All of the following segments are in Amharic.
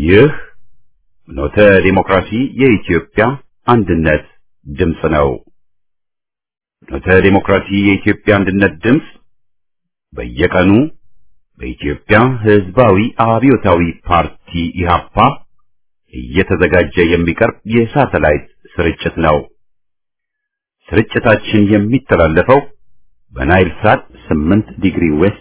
ይህ ኖተ ዲሞክራሲ የኢትዮጵያ አንድነት ድምፅ ነው። ኖተ ዲሞክራሲ የኢትዮጵያ አንድነት ድምፅ በየቀኑ በኢትዮጵያ ሕዝባዊ አብዮታዊ ፓርቲ ኢህአፓ እየተዘጋጀ የሚቀርብ የሳተላይት ስርጭት ነው። ስርጭታችን የሚተላለፈው በናይል ሳት 8 ዲግሪ ዌስት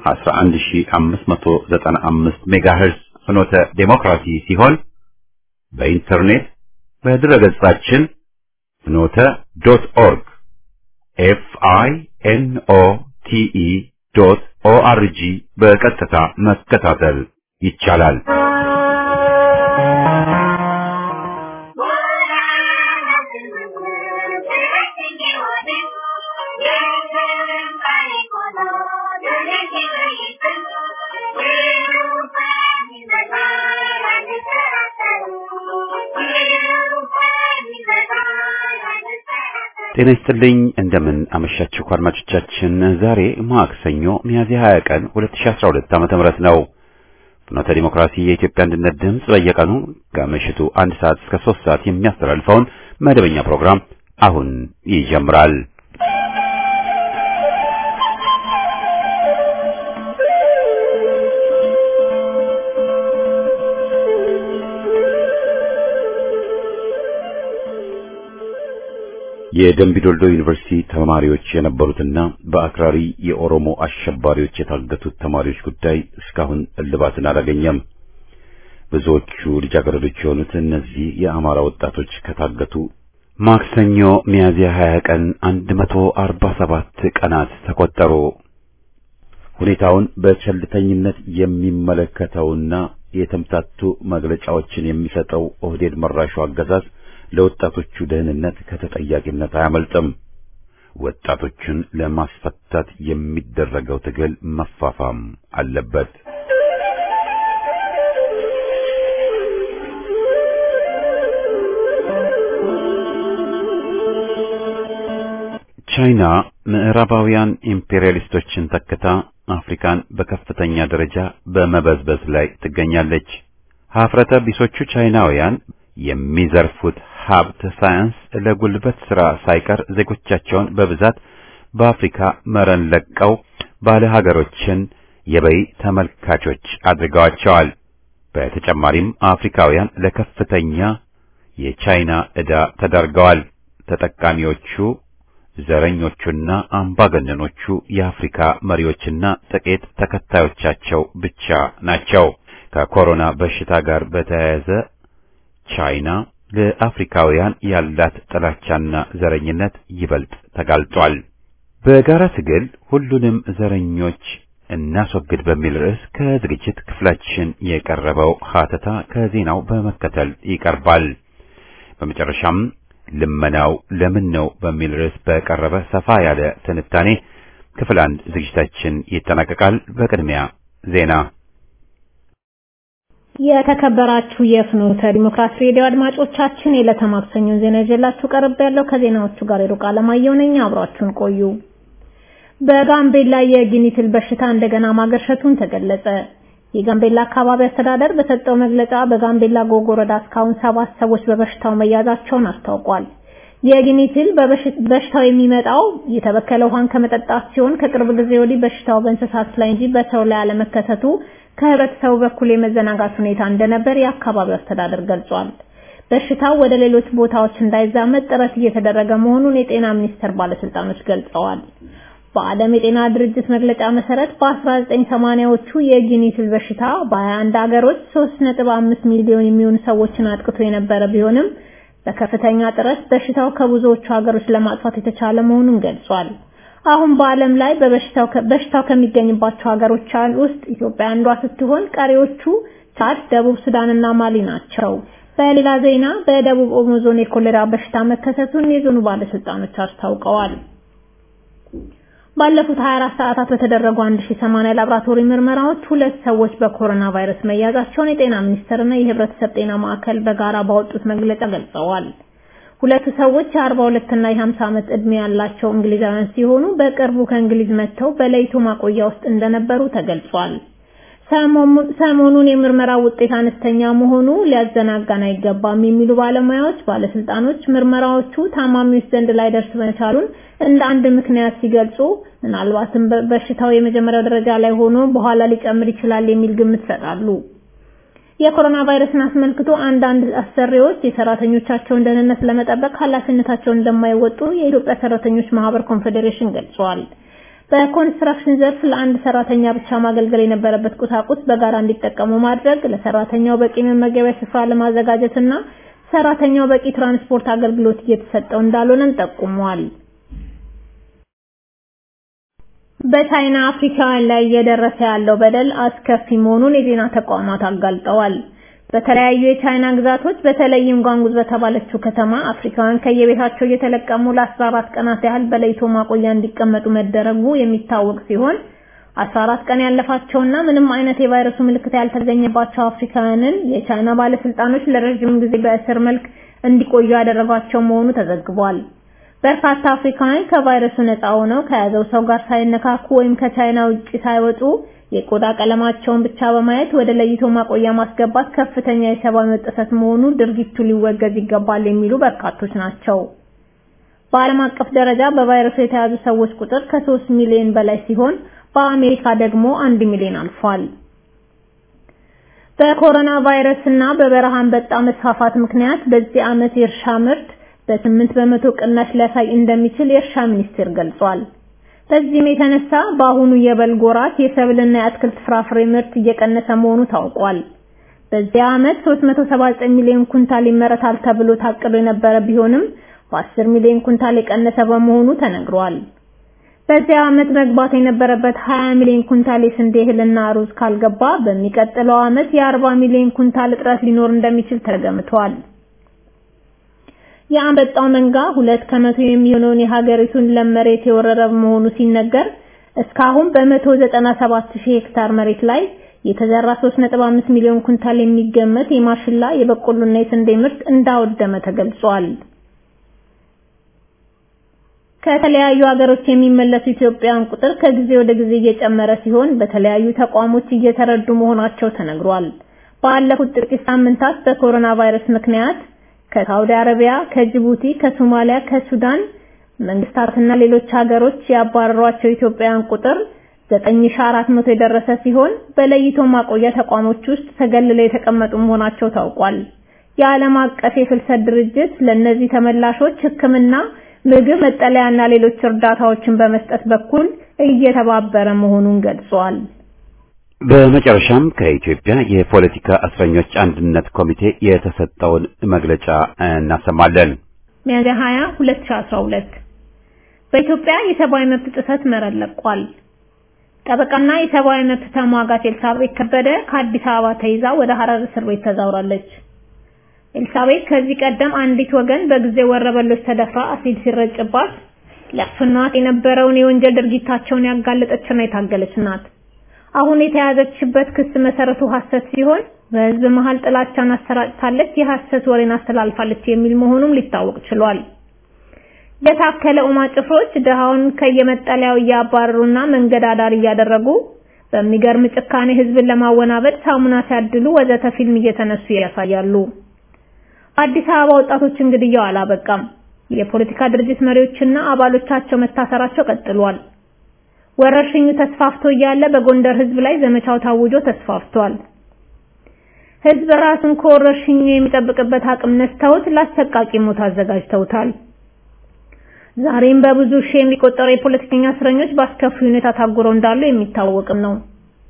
11595 ሜጋሄርዝ ፍኖተ ዴሞክራሲ ሲሆን በኢንተርኔት በድረገጻችን ፍኖተ ዶት ኦርግ ኤፍ አይ ኤን ኦ ቲ ኢ ዶት ኦ አር ጂ በቀጥታ መከታተል ይቻላል። ጤና ይስጥልኝ እንደምን አመሻችሁ አድማጮቻችን። ዛሬ ማክሰኞ ሚያዝያ 20 ቀን 2012 ዓመተ ምህረት ነው። ፍኖተ ዲሞክራሲ የኢትዮጵያ አንድነት ድምፅ በየቀኑ ከምሽቱ አንድ ሰዓት እስከ ሶስት ሰዓት የሚያስተላልፈውን መደበኛ ፕሮግራም አሁን ይጀምራል። የደምቢዶልዶ ዩኒቨርሲቲ ተማሪዎች የነበሩትና በአክራሪ የኦሮሞ አሸባሪዎች የታገቱት ተማሪዎች ጉዳይ እስካሁን እልባትን አላገኘም። ብዙዎቹ ልጃገረዶች የሆኑት እነዚህ የአማራ ወጣቶች ከታገቱ ማክሰኞ ሚያዝያ 20 ቀን 147 ቀናት ተቆጠሩ። ሁኔታውን በቸልተኝነት የሚመለከተውና የተምታቱ መግለጫዎችን የሚሰጠው ኦህዴድ መራሹ አገዛዝ ለወጣቶቹ ደህንነት ከተጠያቂነት አያመልጥም። ወጣቶቹን ለማስፈታት የሚደረገው ትግል መፋፋም አለበት። ቻይና ምዕራባውያን ኢምፔሪያሊስቶችን ተክታ አፍሪካን በከፍተኛ ደረጃ በመበዝበዝ ላይ ትገኛለች። ሀፍረተ ቢሶቹ ቻይናውያን የሚዘርፉት ሀብት ሳያንስ ለጉልበት ሥራ ሳይቀር ዜጎቻቸውን በብዛት በአፍሪካ መረን ለቀው ባለ ሀገሮችን የበይ ተመልካቾች አድርገዋቸዋል። በተጨማሪም አፍሪካውያን ለከፍተኛ የቻይና ዕዳ ተዳርገዋል። ተጠቃሚዎቹ ዘረኞቹና አምባገነኖቹ የአፍሪካ መሪዎችና ጥቂት ተከታዮቻቸው ብቻ ናቸው። ከኮሮና በሽታ ጋር በተያያዘ ቻይና ለአፍሪካውያን ያላት ጥላቻና ዘረኝነት ይበልጥ ተጋልጧል። በጋራ ትግል ሁሉንም ዘረኞች እናስወግድ በሚል ርዕስ ከዝግጅት ክፍላችን የቀረበው ሀተታ ከዜናው በመከተል ይቀርባል። በመጨረሻም ልመናው ለምን ነው በሚል ርዕስ በቀረበ ሰፋ ያለ ትንታኔ ክፍል አንድ ዝግጅታችን ይጠናቀቃል። በቅድሚያ ዜና የተከበራችሁ የፍኖተ ዲሞክራሲ ሬዲዮ አድማጮቻችን የዕለተ ማክሰኞን ዜና ይዤላችሁ ቀርብ ያለው ከዜናዎቹ ጋር የሩቅ አለማየሁ ነኝ። አብራችሁን ቆዩ። በጋምቤላ የጊኒትል በሽታ እንደገና ማገርሸቱን ተገለጸ። የጋምቤላ አካባቢ አስተዳደር በሰጠው መግለጫ በጋምቤላ ጎግ ወረዳ እስካሁን ሰባት ሰዎች በበሽታው መያዛቸውን አስታውቋል። የጊኒትል በሽታው የሚመጣው የተበከለ ውሃን ከመጠጣት ሲሆን ከቅርብ ጊዜ ወዲህ በሽታው በእንስሳት ላይ እንጂ በሰው ላይ አለመከሰቱ ከህብረተሰቡ በኩል የመዘናጋት ሁኔታ እንደነበር የአካባቢው አስተዳደር ገልጿል። በሽታው ወደ ሌሎች ቦታዎች እንዳይዛመት ጥረት እየተደረገ መሆኑን የጤና ሚኒስቴር ባለስልጣኖች ገልጸዋል። በዓለም የጤና ድርጅት መግለጫ መሰረት በ1980ዎቹ የጊኒትል በሽታ በ21 ሀገሮች 3.5 ሚሊዮን የሚሆኑ ሰዎችን አጥቅቶ የነበረ ቢሆንም በከፍተኛ ጥረት በሽታው ከብዙዎቹ ሀገሮች ለማጥፋት የተቻለ መሆኑን ገልጿል። አሁን በዓለም ላይ በበሽታው በሽታው ከሚገኝባቸው ሀገሮች ውስጥ ኢትዮጵያ አንዷ ስትሆን ቀሪዎቹ ቻድ፣ ደቡብ ሱዳንና ማሊ ናቸው። በሌላ ዜና በደቡብ ኦሞ ዞን የኮሌራ በሽታ መከሰቱን የዞኑ ባለስልጣኖች አስታውቀዋል። ባለፉት 24 ሰዓታት በተደረጉ 1080 ላብራቶሪ ምርመራዎች ሁለት ሰዎች በኮሮና ቫይረስ መያዛቸውን የጤና ሚኒስቴርና የህብረተሰብ ጤና ማዕከል በጋራ ባወጡት መግለጫ ገልጸዋል። ሁለቱ ሰዎች የ42 እና የ50 ዓመት ዕድሜ ያላቸው እንግሊዛውያን ሲሆኑ በቅርቡ ከእንግሊዝ መጥተው በለይቶ ማቆያ ውስጥ እንደነበሩ ተገልጿል። ሰሞኑን የምርመራ ውጤት አነስተኛ መሆኑ ሊያዘናጋን አይገባም የሚሉ ባለሙያዎች ባለስልጣኖች ምርመራዎቹ ታማሚዎች ዘንድ ላይ ደርስ መቻሉን እንደ አንድ ምክንያት ሲገልጹ ምናልባትም በሽታው የመጀመሪያው ደረጃ ላይ ሆኖ በኋላ ሊጨምር ይችላል የሚል ግምት ይሰጣሉ። የኮሮና ቫይረስን አስመልክቶ አንዳንድ አሰሪዎች የሰራተኞቻቸውን ደህንነት ለመጠበቅ ኃላፊነታቸውን እንደማይወጡ የኢትዮጵያ ሰራተኞች ማህበር ኮንፌዴሬሽን ገልጿል። በኮንስትራክሽን ዘርፍ ለአንድ ሰራተኛ ብቻ ማገልገል የነበረበት ቁሳቁስ በጋራ እንዲጠቀሙ ማድረግ፣ ለሰራተኛው በቂ መመገቢያ ስፍራ ለማዘጋጀትና ሰራተኛው በቂ ትራንስፖርት አገልግሎት እየተሰጠው እንዳልሆነም ጠቁሟል። በቻይና አፍሪካውያን ላይ እየደረሰ ያለው በደል አስከፊ መሆኑን የዜና ተቋማት አጋልጠዋል። በተለያዩ የቻይና ግዛቶች በተለይም ጓንጉዝ በተባለችው ከተማ አፍሪካውያን ከየቤታቸው እየተለቀሙ ለ14 ቀናት ያህል በለይቶ ማቆያ እንዲቀመጡ መደረጉ የሚታወቅ ሲሆን 14 ቀን ያለፋቸውና ምንም አይነት የቫይረሱ ምልክት ያልተገኘባቸው አፍሪካውያንን የቻይና ባለስልጣኖች ለረጅም ጊዜ በእስር መልክ እንዲቆዩ ያደረጓቸው መሆኑ ተዘግቧል። በርካታ አፍሪካውያን ከቫይረሱ ነፃ ሆነው ከያዘው ሰው ጋር ሳይነካኩ ወይም ከቻይና ውጪ ሳይወጡ የቆዳ ቀለማቸውን ብቻ በማየት ወደ ለይቶ ማቆያ ማስገባት ከፍተኛ የሰብአዊ መብት ጥሰት መሆኑ ድርጊቱ ሊወገዝ ይገባል የሚሉ በርካቶች ናቸው። በዓለም አቀፍ ደረጃ በቫይረሱ የተያዙ ሰዎች ቁጥር ከ3 ሚሊዮን በላይ ሲሆን በአሜሪካ ደግሞ አንድ ሚሊዮን አልፏል። በኮሮና ቫይረስ እና በበረሃ አንበጣ መስፋፋት ምክንያት በዚህ ዓመት የእርሻ ምርት በስምንት በመቶ ቅናሽ ሊያሳይ እንደሚችል የእርሻ ሚኒስቴር ገልጿል። በዚህም የተነሳ በአሁኑ የበልግ ወራት የሰብልና የአትክልት ፍራፍሬ ምርት እየቀነሰ መሆኑ ታውቋል። በዚህ ዓመት 379 ሚሊዮን ኩንታል ይመረታል ተብሎ ታቅዶ የነበረ ቢሆንም በ10 ሚሊዮን ኩንታል የቀነሰ በመሆኑ ተነግሯል። በዚህ ዓመት መግባት የነበረበት 20 ሚሊዮን ኩንታል የስንዴ እህልና ሩዝ ካልገባ በሚቀጥለው ዓመት የ40 ሚሊዮን ኩንታል እጥረት ሊኖር እንደሚችል ተገምቷል። የአንበጣው መንጋ ሁለት ከመቶ የሚሆነውን የሀገሪቱን ለም መሬት የወረረ መሆኑ ሲነገር እስካሁን በ197 ሺህ ሄክታር መሬት ላይ የተዘራ 3.5 ሚሊዮን ኩንታል የሚገመት የማሽላ የበቆሎና የስንዴ ምርት እንዳወደመ ተገልጿል። ከተለያዩ ሀገሮች የሚመለሱ ኢትዮጵያውያን ቁጥር ከጊዜ ወደ ጊዜ እየጨመረ ሲሆን በተለያዩ ተቋሞች እየተረዱ መሆናቸው ተነግሯል። ባለፉት ጥቂት ሳምንታት በኮሮና ቫይረስ ምክንያት ከሳውዲ አረቢያ፣ ከጅቡቲ፣ ከሶማሊያ፣ ከሱዳን መንግስታትና ሌሎች ሀገሮች ያባረሯቸው ኢትዮጵያውያን ቁጥር 9400 የደረሰ ሲሆን በለይቶ ማቆያ ተቋሞች ውስጥ ተገልለው የተቀመጡ መሆናቸው ታውቋል። የዓለም አቀፍ የፍልሰት ድርጅት ለእነዚህ ተመላሾች ሕክምና፣ ምግብ፣ መጠለያና ሌሎች እርዳታዎችን በመስጠት በኩል እየተባበረ መሆኑን ገልጿል። በመጨረሻም ከኢትዮጵያ የፖለቲካ እስረኞች አንድነት ኮሚቴ የተሰጠውን መግለጫ እናሰማለን። ሚያዝያ 20 2012 በኢትዮጵያ የሰብአዊ መብት ጥሰት መረር ለቋል። ጠበቃና የሰብአዊ መብት ተሟጋች ኤልሳቤት ከበደ ከአዲስ አበባ ተይዛ ወደ ሐረር እስር ቤት ተዛውራለች። ኤልሳቤት ከዚህ ቀደም አንዲት ወገን በጊዜ ወረበሎች ተደፍራ አሲድ ሲረጭባት ሊያፍኗት የነበረውን የወንጀል ድርጊታቸውን ያጋለጠችና የታገለች ናት። አሁን የተያዘችበት ክስ መሰረቱ ሐሰት ሲሆን በህዝብ መሃል ጥላቻን አሰራጭታለች፣ የሐሰት ወሬን አስተላልፋለች የሚል መሆኑም ሊታወቅ ችሏል። የታከለ ኡማ ጭፍሮች ድሃውን ከየመጠለያው እያባረሩና መንገድ አዳር እያደረጉ በሚገርም ጭካኔ ህዝብን ለማወናበድ ሳሙና ሲያድሉ ወዘተ ፊልም እየተነሱ ያሳያሉ። አዲስ አበባ ወጣቶች እንግዲያው አላበቃም። የፖለቲካ ድርጅት መሪዎችና አባሎቻቸው መታሰራቸው ቀጥሏል። ወረርሽኙ ተስፋፍቶ እያለ በጎንደር ህዝብ ላይ ዘመቻው ታውጆ ተስፋፍቷል። ህዝብ ራሱን ከወረርሽኙ የሚጠብቅበት አቅም ነስተውት ለአሰቃቂ ሞት አዘጋጅተውታል። ዛሬም በብዙ ሺህ የሚቆጠሩ የፖለቲከኛ እስረኞች በአስከፊ ሁኔታ ታጉረው እንዳሉ የሚታወቅም ነው።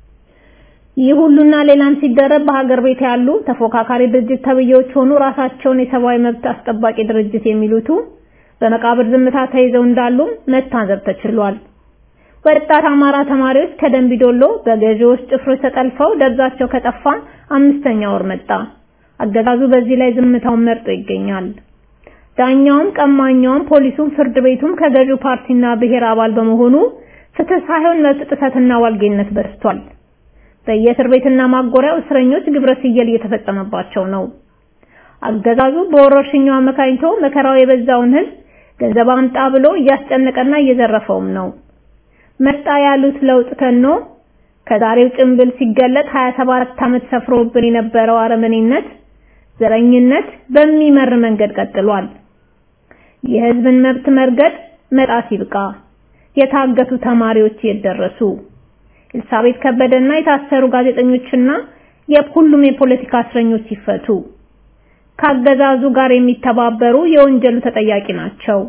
ይህ ሁሉና ሌላም ሲደረብ በሀገር ቤት ያሉ ተፎካካሪ ድርጅት ተብዬዎች ሆኑ ራሳቸውን የሰብአዊ መብት አስጠባቂ ድርጅት የሚሉቱ በመቃብር ዝምታ ተይዘው እንዳሉ መታዘብ ተችሏል። ወጣት አማራ ተማሪዎች ከደንቢዶሎ በገዢዎች ጭፍሮች ተጠልፈው ደብዛቸው ከጠፋ አምስተኛ ወር መጣ። አገዛዙ በዚህ ላይ ዝምታውን መርጦ ይገኛል። ዳኛውም፣ ቀማኛውም፣ ፖሊሱም፣ ፍርድ ቤቱም ከገዢው ፓርቲና ብሔር አባል በመሆኑ ፍትህ ሳይሆን መብት ጥሰትና ዋልጌነት በዝቷል። በየእስር ቤትና ማጎሪያው እስረኞች ግብረ ስየል እየተፈጸመባቸው ነው። አገዛዙ በወረርሽኙ አመካኝቶ መከራው የበዛውን ህዝብ ገንዘብ አምጣ ብሎ እያስጨነቀና እየዘረፈውም ነው። መጣ ያሉት ለውጥ ተኖ ከዛሬው ጭንብል ሲገለጥ 27 ዓመት ሰፍሮብን የነበረው አረመኔነት፣ ዘረኝነት በሚመር መንገድ ቀጥሏል። የህዝብን መብት መርገጥ መጣስ ይብቃ። የታገቱ ተማሪዎች የደረሱ ኤልሳቤት ከበደና የታሰሩ ጋዜጠኞችና የሁሉም የፖለቲካ እስረኞች ይፈቱ። ካገዛዙ ጋር የሚተባበሩ የወንጀሉ ተጠያቂ ናቸው።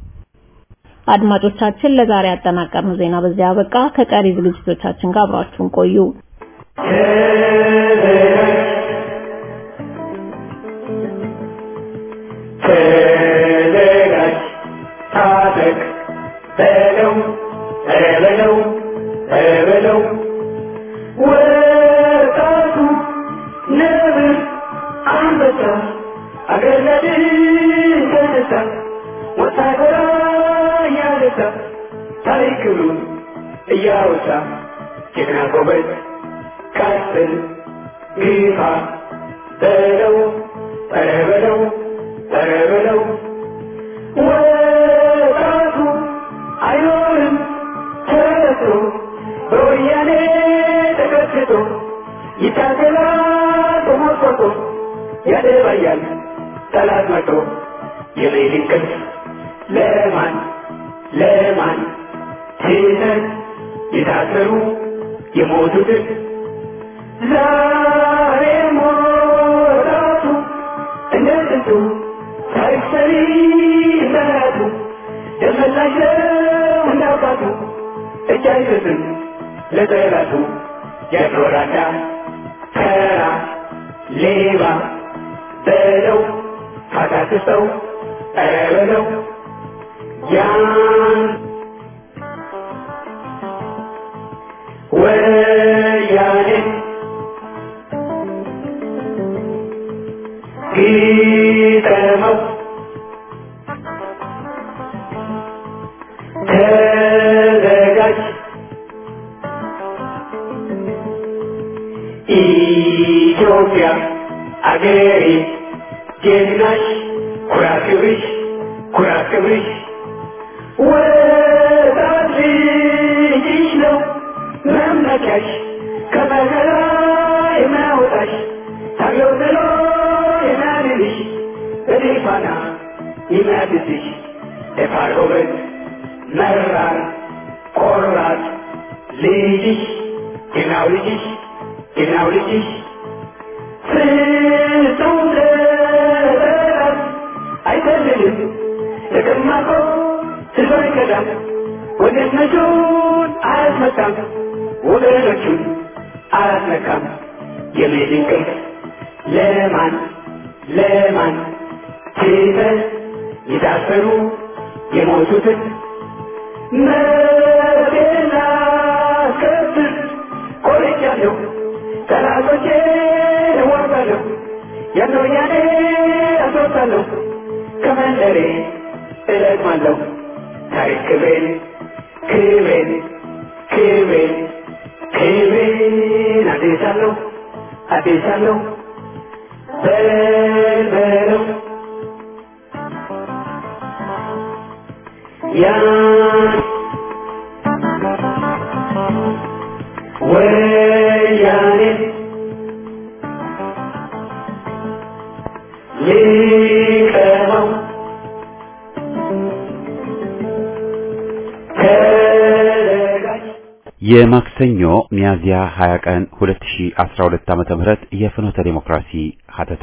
አድማጮቻችን ለዛሬ ያጠናቀርነው ዜና በዚያ አበቃ። ከቀሪ ዝግጅቶቻችን ጋር አብራችሁን ቆዩ። ተዘጋጅ፣ ታጠቅ፣ በለው በለው በለው ወጣቱ ነብር አንበሳ አገር ለድል ተነሳ ወታደራ እያነሳ ታሪክ ክብሩን እያወሳ ጀግና ጎበዝ ቀጥል ግፋ በለው ኧረ በለው ኧረ በለው ወጣቱ አይኖርም ተረቶ በወያኔ ተቀጥቅጦ ይታገላል ተሞርቆቶ ያደባያል ጠላት መቶ የሌሊት እንቅልፍ ለማን ለማን ትተን የታሰሩ የሞቱትን ዛሬ ሞራቱ እንደ ጥንቱ ታሪክ ሰሪ ሰራቱ ደመላሽ ነው እንዳባቱ እጅ አይሰጥም ለጠላቱ ያኖራዳ ተራ ሌባ በለው ካታክሰው ኧረ በለው ያን ወያኔ ግጠመው ተዘጋጅ ኢትዮጵያ አገሬ ጀግናሽ ኩራት ክብርሽ ኩራት ክብርሽ ወጣት ልጅሽ ነው መመኪያሽ ከመከራ የሚያወጣሽ ታገው ጥሎ የሚያድንሽ በድል ፋና የሚያድስሽ ደፋር ጎበዝ መራር ቆራጥ ልጅሽ ጀግናው ልጅሽ ጀግናው ልጅሽ ፍጹም ለበራት አይፈልግም ለቀማቆ ህዝብ አይከዳም ወገነቱን አያስመታም ወገኖቹን አያስነካም የሜድ እንቅልፍ ለማን ለማን ትተን የታሰሩ የሞቱትን መብቴን ላስከብር ቆርጫለሁ ጠላቶቼን እዋጋለሁ ያን ወያኔ አስወጣለሁ ከመንደሬ እለቅማለሁ ታሪክ ክብሬን ክብሬን ክብሬን ክብሬን አዴሳለሁ አዴሳለሁ በልበለው ያን ወያኔ ሊቀመው ተዘጋጅ የማክሰኞ ሚያዝያ 20 ቀን 2012 ዓመተ ምህረት የፍኖተ ዴሞክራሲ ሀተታ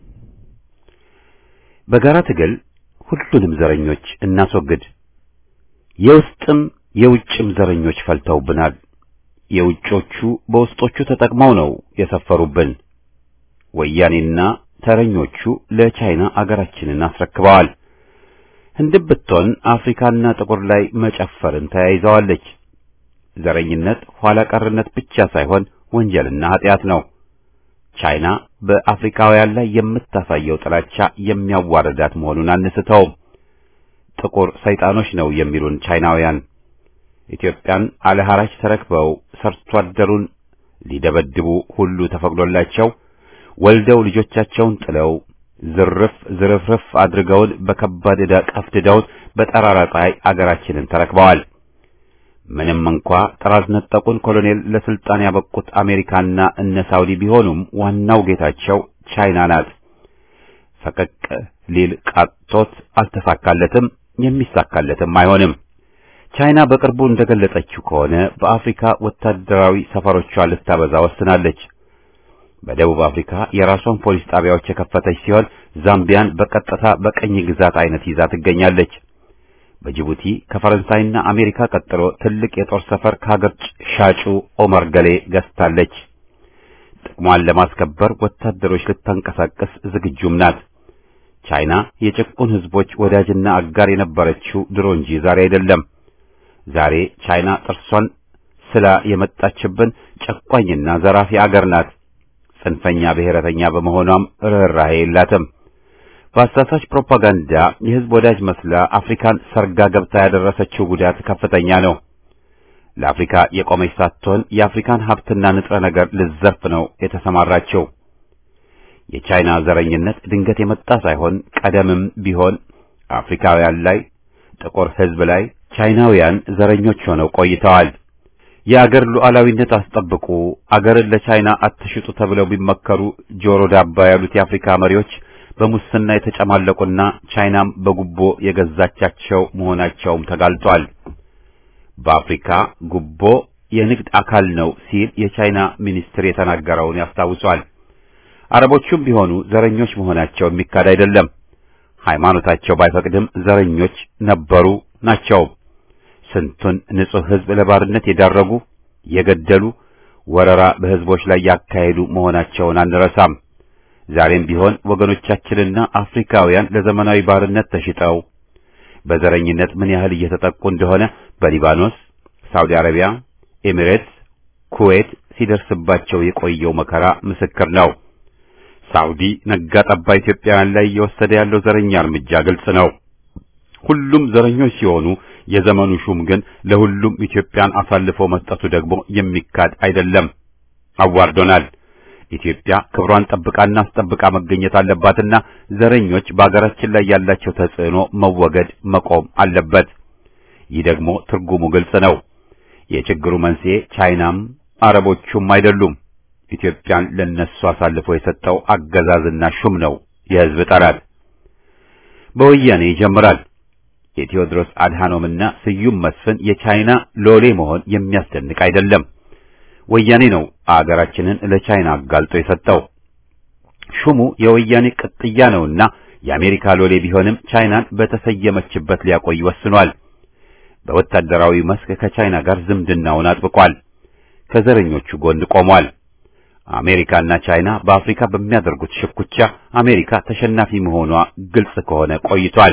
በጋራ ትግል ሁሉንም ዘረኞች እናስወግድ። የውስጥም የውጭም ዘረኞች ፈልተውብናል። የውጮቹ በውስጦቹ ተጠቅመው ነው የሰፈሩብን። ወያኔና ተረኞቹ ለቻይና አገራችንን አስረክበዋል። ህንድም ብትሆን አፍሪካና ጥቁር ላይ መጨፈርን ተያይዘዋለች። ዘረኝነት ኋላ ቀርነት ብቻ ሳይሆን ወንጀልና ኃጢአት ነው። ቻይና በአፍሪካውያን ላይ የምታሳየው ጥላቻ የሚያዋርዳት መሆኑን አንስተውም። ጥቁር ሰይጣኖች ነው የሚሉን ቻይናውያን ኢትዮጵያን አለ ሐራጅ ተረክበው ሰርቶ አደሩን ሊደበድቡ ሁሉ ተፈቅዶላቸው ወልደው ልጆቻቸውን ጥለው ዝርፍ ዝርፍርፍ አድርገውን በከባድ ዕዳ ቀፍድደውን በጠራራ ፀሐይ አገራችንን ተረክበዋል። ምንም እንኳ ጥራዝ ነጠቁን ኮሎኔል ለስልጣን ያበቁት አሜሪካና እነ ሳውዲ ቢሆኑም ዋናው ጌታቸው ቻይና ናት። ፈቀቅ ሊል ቃጦት አልተሳካለትም፣ የሚሳካለትም አይሆንም። ቻይና በቅርቡ እንደገለጸችው ከሆነ በአፍሪካ ወታደራዊ ሰፈሮቿን ልታበዛ ወስናለች። በደቡብ አፍሪካ የራሷን ፖሊስ ጣቢያዎች የከፈተች ሲሆን ዛምቢያን በቀጥታ በቀኝ ግዛት አይነት ይዛ ትገኛለች። በጅቡቲ ከፈረንሳይና አሜሪካ ቀጥሎ ትልቅ የጦር ሰፈር ከሀገር ሻጩ ኦመር ገሌ ገዝታለች። ጥቅሟን ለማስከበር ወታደሮች ልታንቀሳቀስ ዝግጁም ናት። ቻይና የጭቁን ሕዝቦች ወዳጅና አጋር የነበረችው ድሮ እንጂ ዛሬ አይደለም። ዛሬ ቻይና ጥርሷን ስላ የመጣችብን ጨቋኝና ዘራፊ አገር ናት። ጽንፈኛ ብሔረተኛ በመሆኗም ርኅራኄ የላትም። በአሳሳች ፕሮፓጋንዳ የሕዝብ ወዳጅ መስላ አፍሪካን ሰርጋ ገብታ ያደረሰችው ጉዳት ከፍተኛ ነው። ለአፍሪካ የቆመች ሳትሆን የአፍሪካን ሀብትና ንጥረ ነገር ልዘርፍ ነው የተሰማራችው። የቻይና ዘረኝነት ድንገት የመጣ ሳይሆን ቀደምም ቢሆን አፍሪካውያን ላይ ጥቁር ሕዝብ ላይ ቻይናውያን ዘረኞች ሆነው ቆይተዋል። የአገር ሉዓላዊነት አስጠብቁ፣ አገርን ለቻይና አትሽጡ ተብለው ቢመከሩ ጆሮ ዳባ ያሉት የአፍሪካ መሪዎች በሙስና የተጨማለቁና ቻይናም በጉቦ የገዛቻቸው መሆናቸውም ተጋልጧል። በአፍሪካ ጉቦ የንግድ አካል ነው ሲል የቻይና ሚኒስትር የተናገረውን ያስታውሷል። አረቦቹም ቢሆኑ ዘረኞች መሆናቸው የሚካድ አይደለም። ሃይማኖታቸው ባይፈቅድም ዘረኞች ነበሩ ናቸው። ስንቱን ንጹሕ ሕዝብ ለባርነት የዳረጉ የገደሉ፣ ወረራ በሕዝቦች ላይ ያካሄዱ መሆናቸውን አንረሳም። ዛሬም ቢሆን ወገኖቻችንና አፍሪካውያን ለዘመናዊ ባርነት ተሽጠው በዘረኝነት ምን ያህል እየተጠቁ እንደሆነ በሊባኖስ፣ ሳውዲ አረቢያ፣ ኤሚሬትስ፣ ኩዌት ሲደርስባቸው የቆየው መከራ ምስክር ነው። ሳውዲ ነጋ ጠባ ኢትዮጵያውያን ላይ እየወሰደ ያለው ዘረኛ እርምጃ ግልጽ ነው። ሁሉም ዘረኞች ሲሆኑ የዘመኑ ሹም ግን ለሁሉም ኢትዮጵያን አሳልፎ መስጠቱ ደግሞ የሚካድ አይደለም። አዋርዶናል። ኢትዮጵያ ክብሯን ጠብቃና አስጠብቃ መገኘት አለባትና ዘረኞች በአገራችን ላይ ያላቸው ተጽዕኖ መወገድ መቆም አለበት። ይህ ደግሞ ትርጉሙ ግልጽ ነው። የችግሩ መንስኤ ቻይናም አረቦቹም አይደሉም። ኢትዮጵያን ለነሱ አሳልፎ የሰጠው አገዛዝና ሹም ነው የሕዝብ ጠላት። በወያኔ ይጀምራል። የቴዎድሮስ አድሃኖምና ስዩም መስፍን የቻይና ሎሌ መሆን የሚያስደንቅ አይደለም። ወያኔ ነው አገራችንን ለቻይና አጋልጦ የሰጠው። ሹሙ የወያኔ ቅጥያ ነውና የአሜሪካ ሎሌ ቢሆንም ቻይናን በተሰየመችበት ሊያቆይ ወስኗል። በወታደራዊ መስክ ከቻይና ጋር ዝምድናውን አጥብቋል። ከዘረኞቹ ጎን ቆሟል። አሜሪካና ቻይና በአፍሪካ በሚያደርጉት ሽኩቻ አሜሪካ ተሸናፊ መሆኗ ግልጽ ከሆነ ቆይቷል።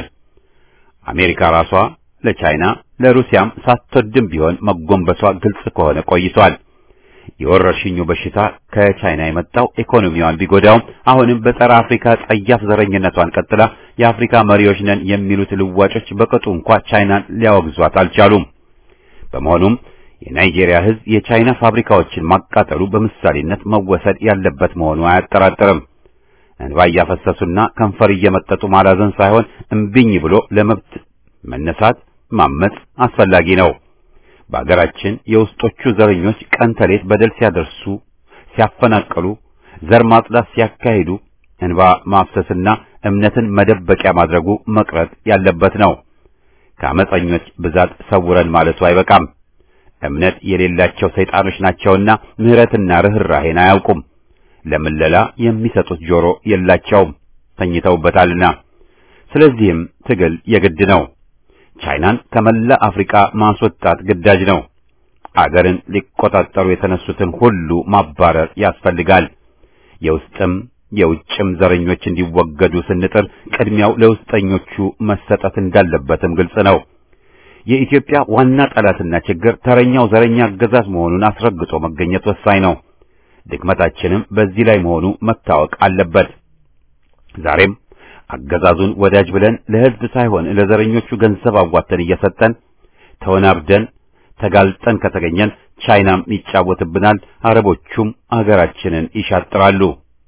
አሜሪካ ራሷ ለቻይና ለሩሲያም ሳትወድም ቢሆን መጎንበሷ ግልጽ ከሆነ ቆይቷል። የወረርሽኙ በሽታ ከቻይና የመጣው ኢኮኖሚዋን ቢጎዳውም አሁንም በጸረ አፍሪካ ጸያፍ ዘረኝነቷን ቀጥላ የአፍሪካ መሪዎች ነን የሚሉት ልዋጮች በቅጡ እንኳ ቻይናን ሊያወግዟት አልቻሉም። በመሆኑም የናይጄሪያ ሕዝብ የቻይና ፋብሪካዎችን ማቃጠሉ በምሳሌነት መወሰድ ያለበት መሆኑ አያጠራጥርም። እንባ እያፈሰሱና ከንፈር እየመጠጡ ማላዘን ሳይሆን እምቢኝ ብሎ ለመብት መነሳት ማመጽ አስፈላጊ ነው። በአገራችን የውስጦቹ ዘረኞች ቀን ተሌት በደል ሲያደርሱ፣ ሲያፈናቅሉ፣ ዘር ማጽዳት ሲያካሂዱ እንባ ማፍሰስና እምነትን መደበቂያ ማድረጉ መቅረት ያለበት ነው። ከአመፀኞች ብዛት ሰውረን ማለቱ አይበቃም። እምነት የሌላቸው ሰይጣኖች ናቸውና ምሕረትና ርኅራኄን አያውቁም። ለምለላ የሚሰጡት ጆሮ የላቸውም፣ ተኝተውበታልና። ስለዚህም ትግል የግድ ነው። ቻይናን ከመላ አፍሪካ ማስወጣት ግዳጅ ነው። አገርን ሊቆጣጠሩ የተነሱትን ሁሉ ማባረር ያስፈልጋል። የውስጥም የውጭም ዘረኞች እንዲወገዱ ስንጥር ቅድሚያው ለውስጠኞቹ መሰጠት እንዳለበትም ግልጽ ነው። የኢትዮጵያ ዋና ጠላትና ችግር ተረኛው ዘረኛ አገዛዝ መሆኑን አስረግጦ መገኘት ወሳኝ ነው። ድክመታችንም በዚህ ላይ መሆኑ መታወቅ አለበት። ዛሬም አገዛዙን ወዳጅ ብለን ለሕዝብ ሳይሆን ለዘረኞቹ ገንዘብ አዋተን እየሰጠን ተወናብደን ተጋልጠን ከተገኘን ቻይናም ይጫወትብናል፣ አረቦቹም አገራችንን ይሻጥራሉ።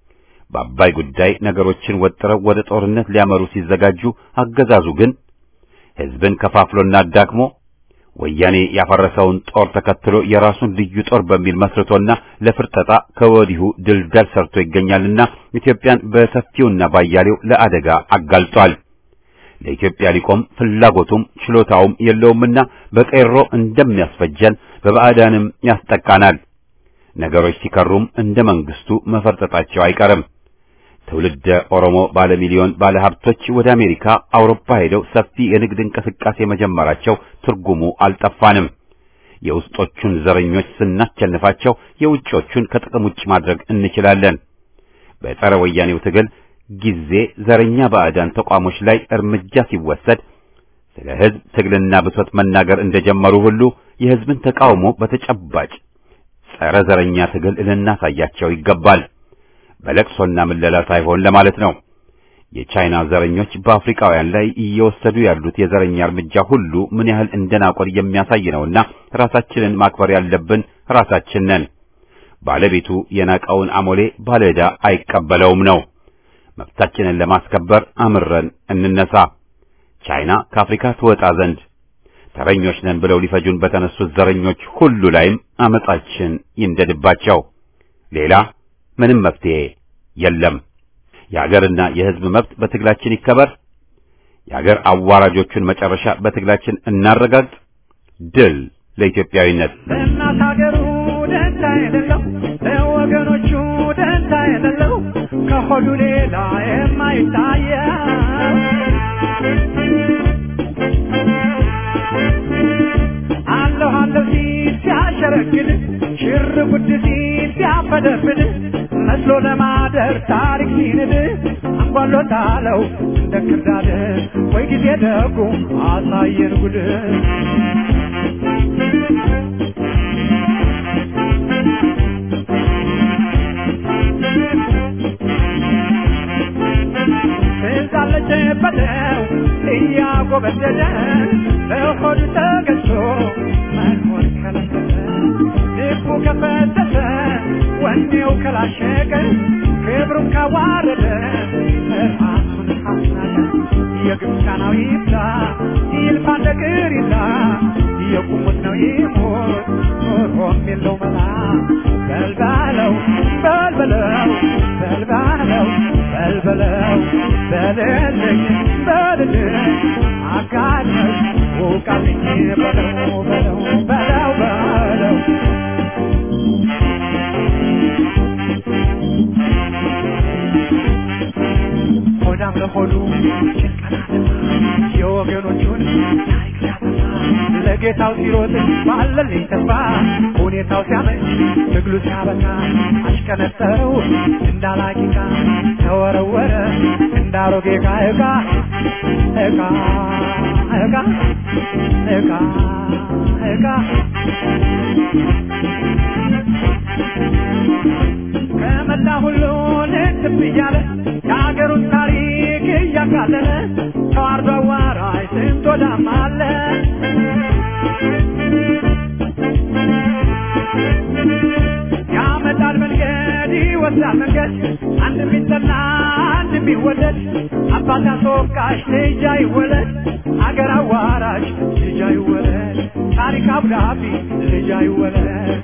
በአባይ ጉዳይ ነገሮችን ወጥረው ወደ ጦርነት ሊያመሩ ሲዘጋጁ አገዛዙ ግን ሕዝብን ከፋፍሎና አዳክሞ ወያኔ ያፈረሰውን ጦር ተከትሎ የራሱን ልዩ ጦር በሚል መስርቶና ለፍርጠጣ ከወዲሁ ድልዳል ሰርቶ ይገኛልና ኢትዮጵያን በሰፊውና ባያሌው ለአደጋ አጋልጧል። ለኢትዮጵያ ሊቆም ፍላጎቱም ችሎታውም የለውምና በቀይሮ እንደሚያስፈጀን በባዕዳንም ያስጠቃናል። ነገሮች ሲከሩም እንደ መንግስቱ መፈርጠጣቸው አይቀርም። ትውልደ ኦሮሞ ባለሚሊዮን ባለሀብቶች ወደ አሜሪካ፣ አውሮፓ ሄደው ሰፊ የንግድ እንቅስቃሴ መጀመራቸው ትርጉሙ አልጠፋንም። የውስጦቹን ዘረኞች ስናቸንፋቸው የውጮቹን ከጥቅም ውጭ ማድረግ እንችላለን። በጸረ ወያኔው ትግል ጊዜ ዘረኛ ባዕዳን ተቋሞች ላይ እርምጃ ሲወሰድ ስለ ሕዝብ ትግልና ብሶት መናገር እንደጀመሩ ሁሉ የሕዝብን ተቃውሞ በተጨባጭ ጸረ ዘረኛ ትግል ልናሳያቸው ይገባል። በለቅሶና ምለላ ሳይሆን ለማለት ነው። የቻይና ዘረኞች በአፍሪካውያን ላይ እየወሰዱ ያሉት የዘረኛ እርምጃ ሁሉ ምን ያህል እንደናቆር የሚያሳይ ነውና ራሳችንን ማክበር ያለብን ራሳችን ነን። ባለቤቱ የናቀውን አሞሌ ባለዕዳ አይቀበለውም ነው። መብታችንን ለማስከበር አምረን እንነሳ። ቻይና ከአፍሪካ ትወጣ ዘንድ ተረኞች ነን ብለው ሊፈጁን በተነሱት ዘረኞች ሁሉ ላይም አመጻችን ይንደድባቸው። ሌላ ምንም መፍትሄ የለም። የአገርና የሕዝብ መብት በትግላችን ይከበር። የአገር አዋራጆቹን መጨረሻ በትግላችን እናረጋግጥ። ድል ለኢትዮጵያዊነት። ለእናት ሀገሩ ደንታ የሌለው ለወገኖቹ ደንታ የሌለው ከሆዱ ሌላ የማይታየው አለሁ አለሁ ሲል ሲያሸረግድ ሽር ጉድ ሲል ሲያፈደፍድ መስሎ ለማደር ታሪክ ሲንድ አንጓሎታለው እንደ ክርዳድ ወይ ጊዜ ደጉ አሳየን ጉድ ትዛለች በለው እያጎበደደ በሆድ ተገዝቶ መኖር ከለከለ ልቡ ከፈተተ ወኔው ከላሸቀ ክብሩን ካዋረደ ራሱን ካስናቀ የግብፃናው ይብላ ይልፋ እንደ ቅሪላ የቁሙት ነው ይሞት ኖሮም የለው መላ በልባለው በልበለው በልባለው በልበለው በልልኝ በልልኝ አጋለኝ ውቃልኝ በለው በለው በለው በለው ሆዳም ለሆዱ የወገኖቹን ታሪክ ሲያጠፋ ለጌታው ሲሮጥ ባለልኝ ተስፋ ሁኔታው ሲያመች ትግሉ ሲያበቃ አሽቀነጠረው እንዳላቂቃ ተወረወረ እንዳሮጌ ዕቃ ዕቃ ዕቃ ዕቃ ዕቃ ዕቃ ከመላ ሁሉን ትብ እያለ የሀገሩን ታሪክ እያቃለለ ተዋርዶ አዋራጅ ስንት ወዳም አለ ያመጣል መንገድ ይወስዳል መንገድ አንድ ቢጠላ አንድ ቢወደድ አባት አስወቃሽ ልጅ አይወለድ አገር አዋራሽ ልጅ አይወለድ ታሪክ አብዳቢ ልጅ አይወለድ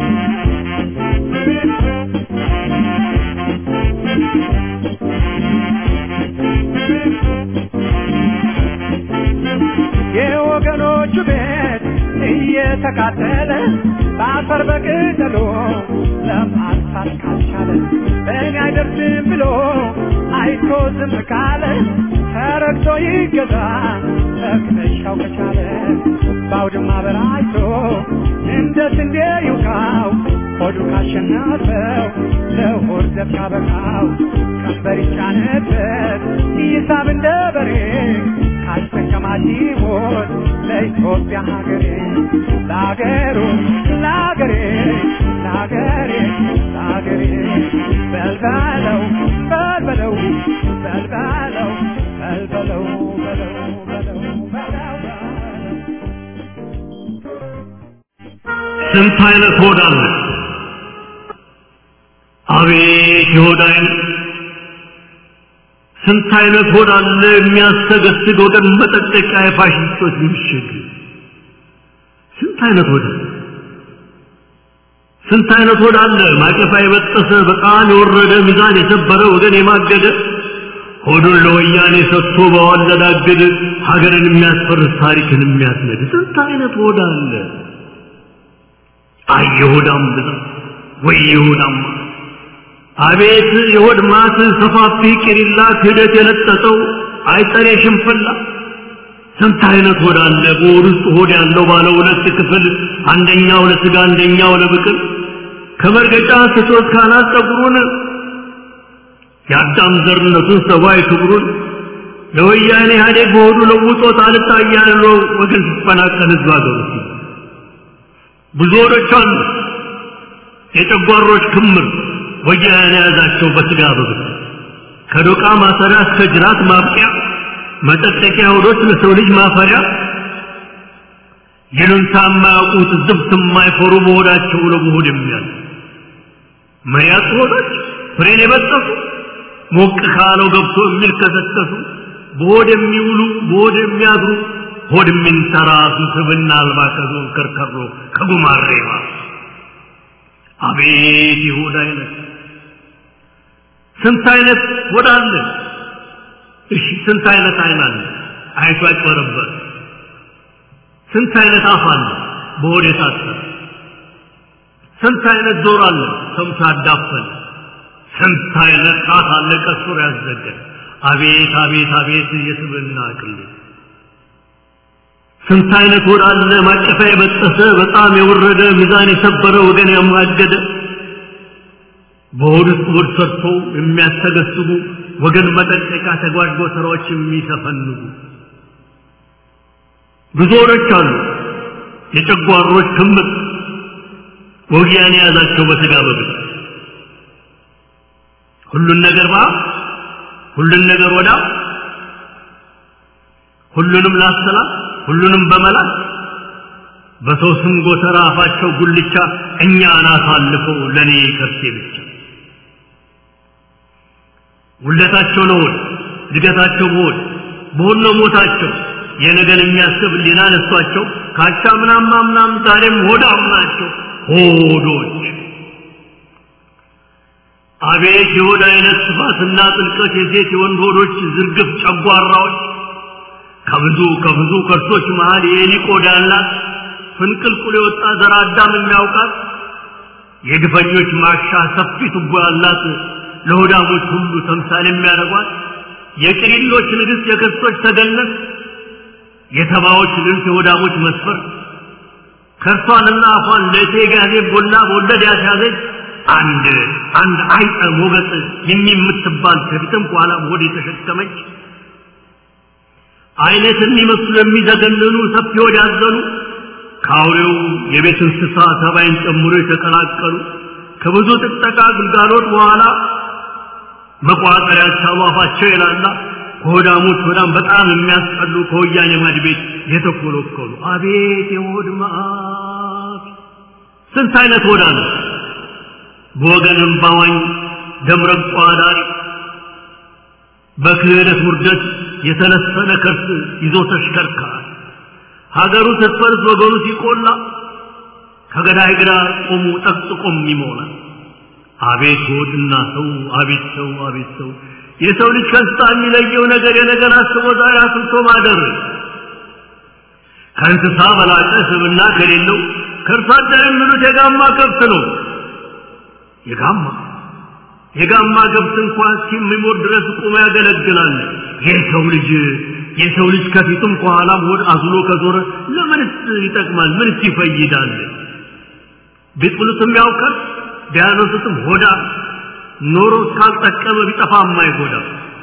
የወገኖቹ ቤት እየተቃጠለ በአፈር በቅጠሎ ለማጥፋት ካልቻለ እኔ አይደርስም ብሎ አይቶ ዝም ካለ ተረግቶ ይገዛ መክተሻው ከቻለ በአውድማ በራይቶ እንደ ስንዴ ይውቃው ሆዱ ካሸነፈው ለሆድ ዘብ ካበቃው ቀንበር ይጫነበት ይሳብ እንደ በሬ ካስጠቀማት ይሞት ለኢትዮጵያ ሀገሬ ለሀገሩ ለሀገሬ ለሀገሬ ለሀገሬ በልበለው በልበለው በልበለው በልበለው በለው በለው በለው በለው ስንት አይነት ሆድ አለ? አቤት የሆድ አይነት! ስንት አይነት ሆድ አለ የሚያሰገስግ ወገን መጠጠቂያ የፋሽስቶች ምሽግ! ስንት አይነት ሆድ አለ? ስንት አይነት ሆድ አለ? ማቀፋ የበጠሰ በጣም የወረደ ሚዛን የሰበረ ወገን የማገደ ሆዱን ለወያኔ ሰጥቶ በወለድ አገድ ሀገርን የሚያስፈርስ ታሪክን የሚያስነድ ስንት አይነት ሆድ አለ? አይ የሆዳም ብዛት ወይ የሆዳም ማት! አቤት የሆድ ማት ሰፋፊ ቂሪላ ክህደት የለጠጠው አይጠሬ ሽንፍላ ስንት አይነት ሆድ አለ በሆድ ውስጥ ሆድ ያለው ባለ ሁለት ክፍል አንደኛው ለስጋ አንደኛው ለብቅል ከመርገጫ ስቶት ካናት ጸጉሩን የአዳም ዘርነቱን ሰብአዊ ክብሩን ለወያኔ ኢህአዴግ በሆዱ ለውጦት አልታያለው ወገን ሲፈናቀል ህዝብ ሀገሩ ብዙ ሆዶች አሉ የጨጓሮች ክምር ወያኔ የያዛቸው በስጋ በብት ከዶቃ ማሰሪያ እስከ ጅራት ማብቂያ መጠጠቂያ ሆዶች ለሰው ልጅ ማፈሪያ ይሉንታ የማያውቁት ዝብት የማይፈሩ በሆዳቸው ለመሆድ የሚያል መሪያት ሆዶች ፍሬን የበጠሱ ሞቅ ካለው ገብቶ የሚልከሰከሱ በሆድ የሚውሉ በሆድ የሚያድሩ ሆድ የሚንተራሱ ስብና አልባ ከዞን ከርከሮ ከጉማሬ አቤት የሆድ አይነት ስንት አይነት ሆድ አለ እሺ ስንት አይነት አይን አለ አይቶ ያጭበረበር ስንት አይነት አፍ አለ በሆድ የታሰረ ስንት አይነት ጆሮ አለ ሰምቶ ያዳፈን ስንት አይነት ጣት አለ ቀስሮ ያዘገን አቤት አቤት አቤት የስብና አቅል ስንት አይነት ሆድ አለ ማቀፋ የበጠሰ በጣም የወረደ ሚዛን የሰበረ ወገን ያማገደ በሆድ ውስጥ ሆድ ሰርቶ የሚያስተገስቡ ወገን መጠንቀቂያ ተጓድጎ ስራዎች የሚሰፈንጉ ብዙ ሆዶች አሉ የጨጓሮች ክምር ወጊያን የያዛቸው በስጋ በግድ ሁሉን ነገር ባ ሁሉን ነገር ወዳ ሁሉንም ላሰላ ሁሉንም በመላክ በሰው ስም ጎተራ አፋቸው ጉልቻ እኛን አሳልፈው ለኔ ከርሴ ብቻ ውለታቸው ለሆድ እድገታቸው በሆድ በሆድ ነው ሞታቸው የነገን የሚያስብ ሊና ነሷቸው ካቻ ምናም ምናም ዛሬም ሆዳም ናቸው ሆዶች አቤት የሆድ አይነት ስፋትና ጥልቀት የሴት የወንድ ሆዶች ዝርግፍ ጨጓራዎች ከብዙ ከብዙ ከርሶች መሃል የኤሊ ቆዳ ያላት ፍንቅልቁል የወጣ ዘር አዳም የሚያውቃት የግፈኞች ማሻ ሰፊ ቱቦ ያላት ለሆዳሞች ሁሉ ተምሳሌ የሚያደርጓት የቅሪሎች ንግሥት የክርስቶች ተገነት የተባዎች ልብስ የሆዳሞች መስፈር ከርሷንና አፏን ለእቴ ጋዜ ቦላ በወለድ ያስያዘች አንድ አንድ አይጠ ሞገጥ የሚምትባል ከፊትም ከኋላም ሆድ የተሸከመች አይነት የሚመስሉ የሚዘገንኑ ሰፊ ሆድ ያዘኑ ከአውሬው የቤት እንስሳ ተባይን ጨምሮ የተቀላቀሉ ከብዙ ጥቅጠቃ ግልጋሎት በኋላ መቋጠር ያልቻሉ አፋቸው የላላ ከሆዳሞች ሆዳም በጣም የሚያስጠሉ ከወያኔ ማድ ቤት የተኮለኮሉ አቤት የሆድ መዓት! ስንት አይነት ሆዳ ነው በወገንም ባዋኝ ደምረቋ ዳሪ በክህደት ውርደት የተለሰነ ከርስ ይዞ ተሽከርካሪ ሀገሩ ስትፈርስ ወገኑ ሲቆላ ከገዳይ ግራ ቆሙ ጠቅጥቆም ይሞላል። አቤት ሆድና ሰው አቤት ሰው አቤት ሰው የሰው ልጅ ከእንስሳ የሚለየው ነገር የነገር አስቦ ዛሬ አስብቶ ማደር ከእንስሳ በላቀ ስብና ከሌለው ከእርሷ አደር የሚሉት የጋማ ከብት ነው። የጋማ የጋማ ከብት እንኳን እስኪሞት ድረስ ቁሞ ያገለግላል። የሰው ልጅ የሰው ልጅ ከፊቱም ከኋላም ሆድ አዝሎ ከዞረ ለምንስ ይጠቅማል? ምንስ ይፈይዳል? ቢጥሉትም ያውቃል ቢያነሱትም ሆዳ ኖሮ እስካልጠቀመ ቢጠፋ የማይጎዳ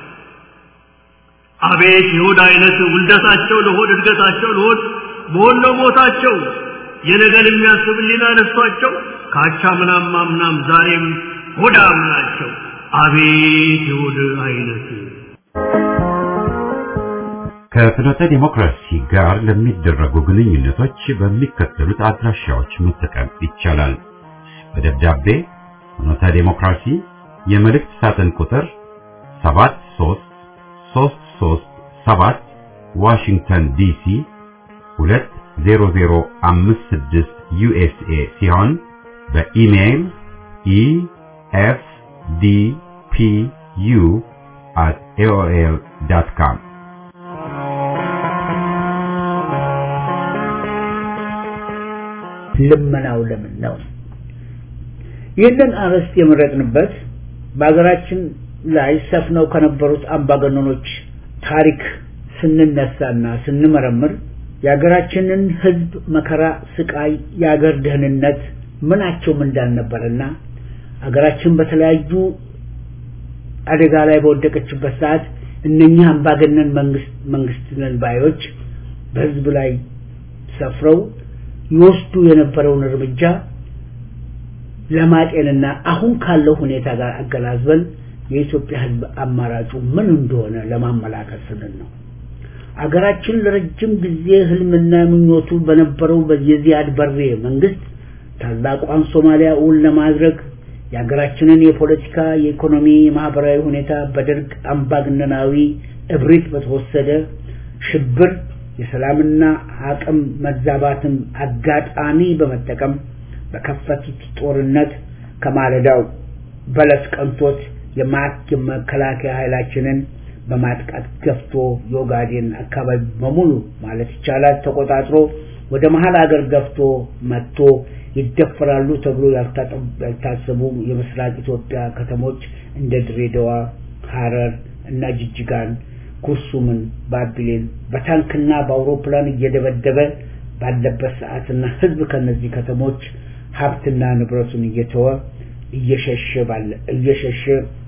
አቤት የሆድ አይነት ውልደታቸው ለሆድ እድገታቸው ለሆድ በሆነ ሞታቸው የነገን የሚያስብ ሊና ነሷቸው ካቻ ምናም ማምናም ዛሬም ሆዳም ናቸው። አቤት የሆድ አይነት ከፍኖተ ዲሞክራሲ ጋር ለሚደረጉ ግንኙነቶች በሚከተሉት አድራሻዎች መጠቀም ይቻላል። በደብዳቤ ፍኖተ ዲሞክራሲ የመልእክት ሳጥን ቁጥር 73337 ዋሽንግተን ዲሲ 0056 ዩኤስኤ ሲሆን በኢሜይል ኢኤፍዲፒዩ at aol.com ልመናው ለምን ነው? ይህንን አርዕስት የመረጥንበት በሀገራችን ላይ ሰፍነው ከነበሩት አምባገነኖች ታሪክ ስንነሳና ስንመረምር የሀገራችንን ሕዝብ መከራ፣ ስቃይ፣ የሀገር ደህንነት ምናቸውም እንዳልነበረና ሀገራችን በተለያዩ አደጋ ላይ በወደቀችበት ሰዓት እነኚህ አምባገነን መንግስት መንግስት ነን ባዮች በህዝብ ላይ ሰፍረው ይወስዱ የነበረውን እርምጃ ለማጤንና አሁን ካለው ሁኔታ ጋር አገናዝበን የኢትዮጵያ ህዝብ አማራጩ ምን እንደሆነ ለማመላከት ስንል ነው። አገራችን ለረጅም ጊዜ ህልምና ምኞቱ በነበረው የዚያድ በሬ መንግስት ታላቋን ሶማሊያ እውን ለማድረግ የሀገራችንን የፖለቲካ፣ የኢኮኖሚ፣ የማህበራዊ ሁኔታ በደርግ አምባገነናዊ እብሪት በተወሰደ ሽብር የሰላምና አቅም መዛባትን አጋጣሚ በመጠቀም በከፈቱት ጦርነት ከማለዳው በለስ ቀንቶት የመከላከያ ኃይላችንን በማጥቃት ገፍቶ የኦጋዴን አካባቢ በሙሉ ማለት ይቻላል ተቆጣጥሮ ወደ መሀል ሀገር ገፍቶ መጥቶ ይደፈራሉ ተብሎ ያልታሰቡ የምስራቅ ኢትዮጵያ ከተሞች እንደ ድሬዳዋ፣ ሐረር እና ጅጅጋን፣ ኩርሱምን፣ ባቢሌን በታንክና በአውሮፕላን እየደበደበ ባለበት ሰዓትና ህዝብ ከነዚህ ከተሞች ሀብትና ንብረቱን እየተወ እየሸሸ ባለ እየሸሸ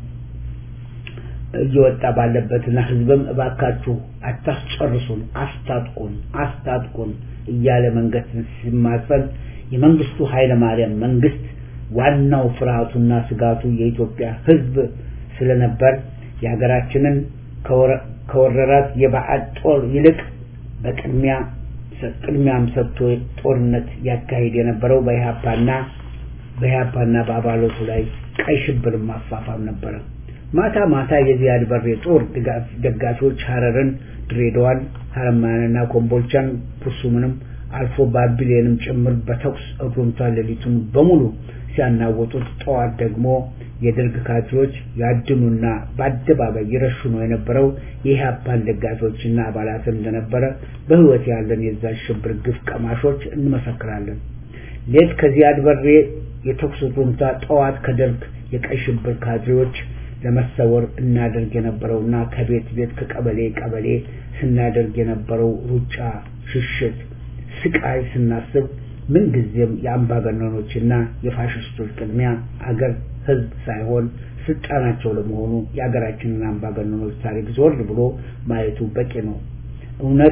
እየወጣ ባለበትና ህዝብም እባካችሁ አታስጨርሱን፣ አስታጥቁን፣ አስታጥቁን እያለ መንግስትን ሲማጸን የመንግስቱ ኃይለ ማርያም መንግስት ዋናው ፍርሃቱና ስጋቱ የኢትዮጵያ ህዝብ ስለነበር የሀገራችንን ከወረራት የባዕድ ጦር ይልቅ በቅድሚያ ቅድሚያም ሰጥቶ ጦርነት ያካሂድ የነበረው በኢህአፓና በኢህአፓና በአባላቱ ላይ ቀይ ሽብር ማፋፋም ነበረ። ማታ ማታ የዚያድ በሬ ጦር ደጋፊዎች ሐረርን፣ ድሬዳዋን፣ ሀረማያንና ኮምቦልቻን ፑርሱምንም አልፎ ባቢሌንም ጭምር በተኩስ እሩምታ ሌሊቱን በሙሉ ሲያናወጡት፣ ጠዋት ደግሞ የደርግ ካድሬዎች ያድኑና በአደባባይ ይረሽኑ የነበረው የኢህአፓን ደጋፊዎችና አባላትን እንደነበረ በህይወት ያለን የዛ ሽብር ግፍ ቀማሾች እንመሰክራለን። ሌት ከዚያድ በሬ የተኩስ እሩምታ፣ ጠዋት ከደርግ የቀይ ሽብር ካድሬዎች ለመሰወር እናደርግ የነበረውና ከቤት ቤት ከቀበሌ ቀበሌ ስናደርግ የነበረው ሩጫ፣ ሽሽት፣ ስቃይ ስናስብ ምንጊዜም የአምባገነኖችና የፋሽስቶች ቅድሚያ አገር ህዝብ ሳይሆን ስልጣናቸው ለመሆኑ የአገራችንን አምባገነኖች ታሪክ ዞር ብሎ ማየቱ በቂ ነው። እውነት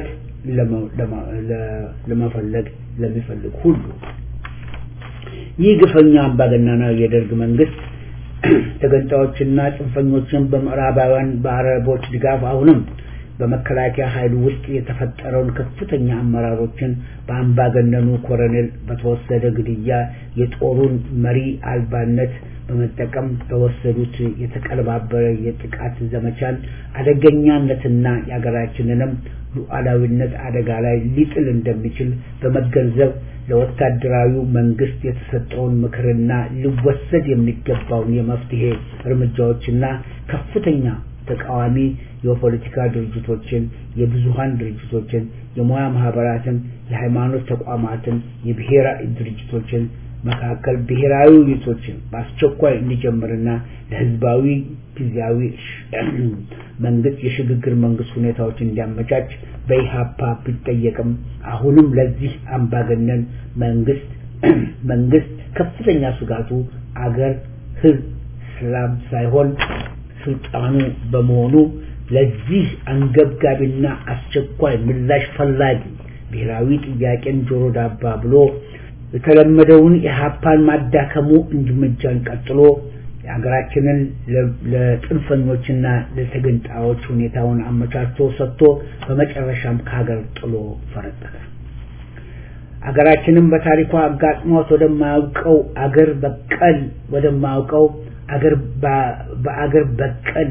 ለመፈለግ ለሚፈልግ ሁሉ ይህ ግፈኛ አምባገነናዊ የደርግ መንግስት ተገንጣዮችና ጽንፈኞችን በምዕራባውያን በአረቦች ድጋፍ አሁንም በመከላከያ ኃይል ውስጥ የተፈጠረውን ከፍተኛ አመራሮችን በአምባገነኑ ኮሎኔል በተወሰደ ግድያ የጦሩን መሪ አልባነት በመጠቀም በወሰዱት የተቀለባበረ የጥቃት ዘመቻን አደገኛነትና የሀገራችንንም ሉዓላዊነት አደጋ ላይ ሊጥል እንደሚችል በመገንዘብ ለወታደራዊ መንግስት የተሰጠውን ምክርና ሊወሰድ የሚገባውን የመፍትሄ እርምጃዎችና ከፍተኛ ተቃዋሚ የፖለቲካ ድርጅቶችን፣ የብዙሃን ድርጅቶችን፣ የሙያ ማህበራትን፣ የሃይማኖት ተቋማትን፣ የብሔራዊ ድርጅቶችን መካከል ብሔራዊ ውይይቶችን በአስቸኳይ እንዲጀምርና ለህዝባዊ ጊዜያዊ መንግስት የሽግግር መንግስት ሁኔታዎች እንዲያመቻች በኢሃፓ ቢጠየቅም አሁንም ለዚህ አምባገነን መንግስት መንግስት ከፍተኛ ስጋቱ አገር ህዝብ ሰላም ሳይሆን ስልጣኑ በመሆኑ ለዚህ አንገብጋቢና አስቸኳይ ምላሽ ፈላጊ ብሔራዊ ጥያቄን ጆሮ ዳባ ብሎ የተለመደውን የሀፓን ማዳከሙ እርምጃን ቀጥሎ የሀገራችንን ለጥንፈኞችና ለተገንጣዮች ሁኔታውን አመቻችቶ ሰጥቶ በመጨረሻም ከሀገር ጥሎ ፈረጠጠ። አገራችንን በታሪኳ አጋጥሟት ወደማያውቀው አገር በቀል ወደማያውቀው አገር በአገር በቀል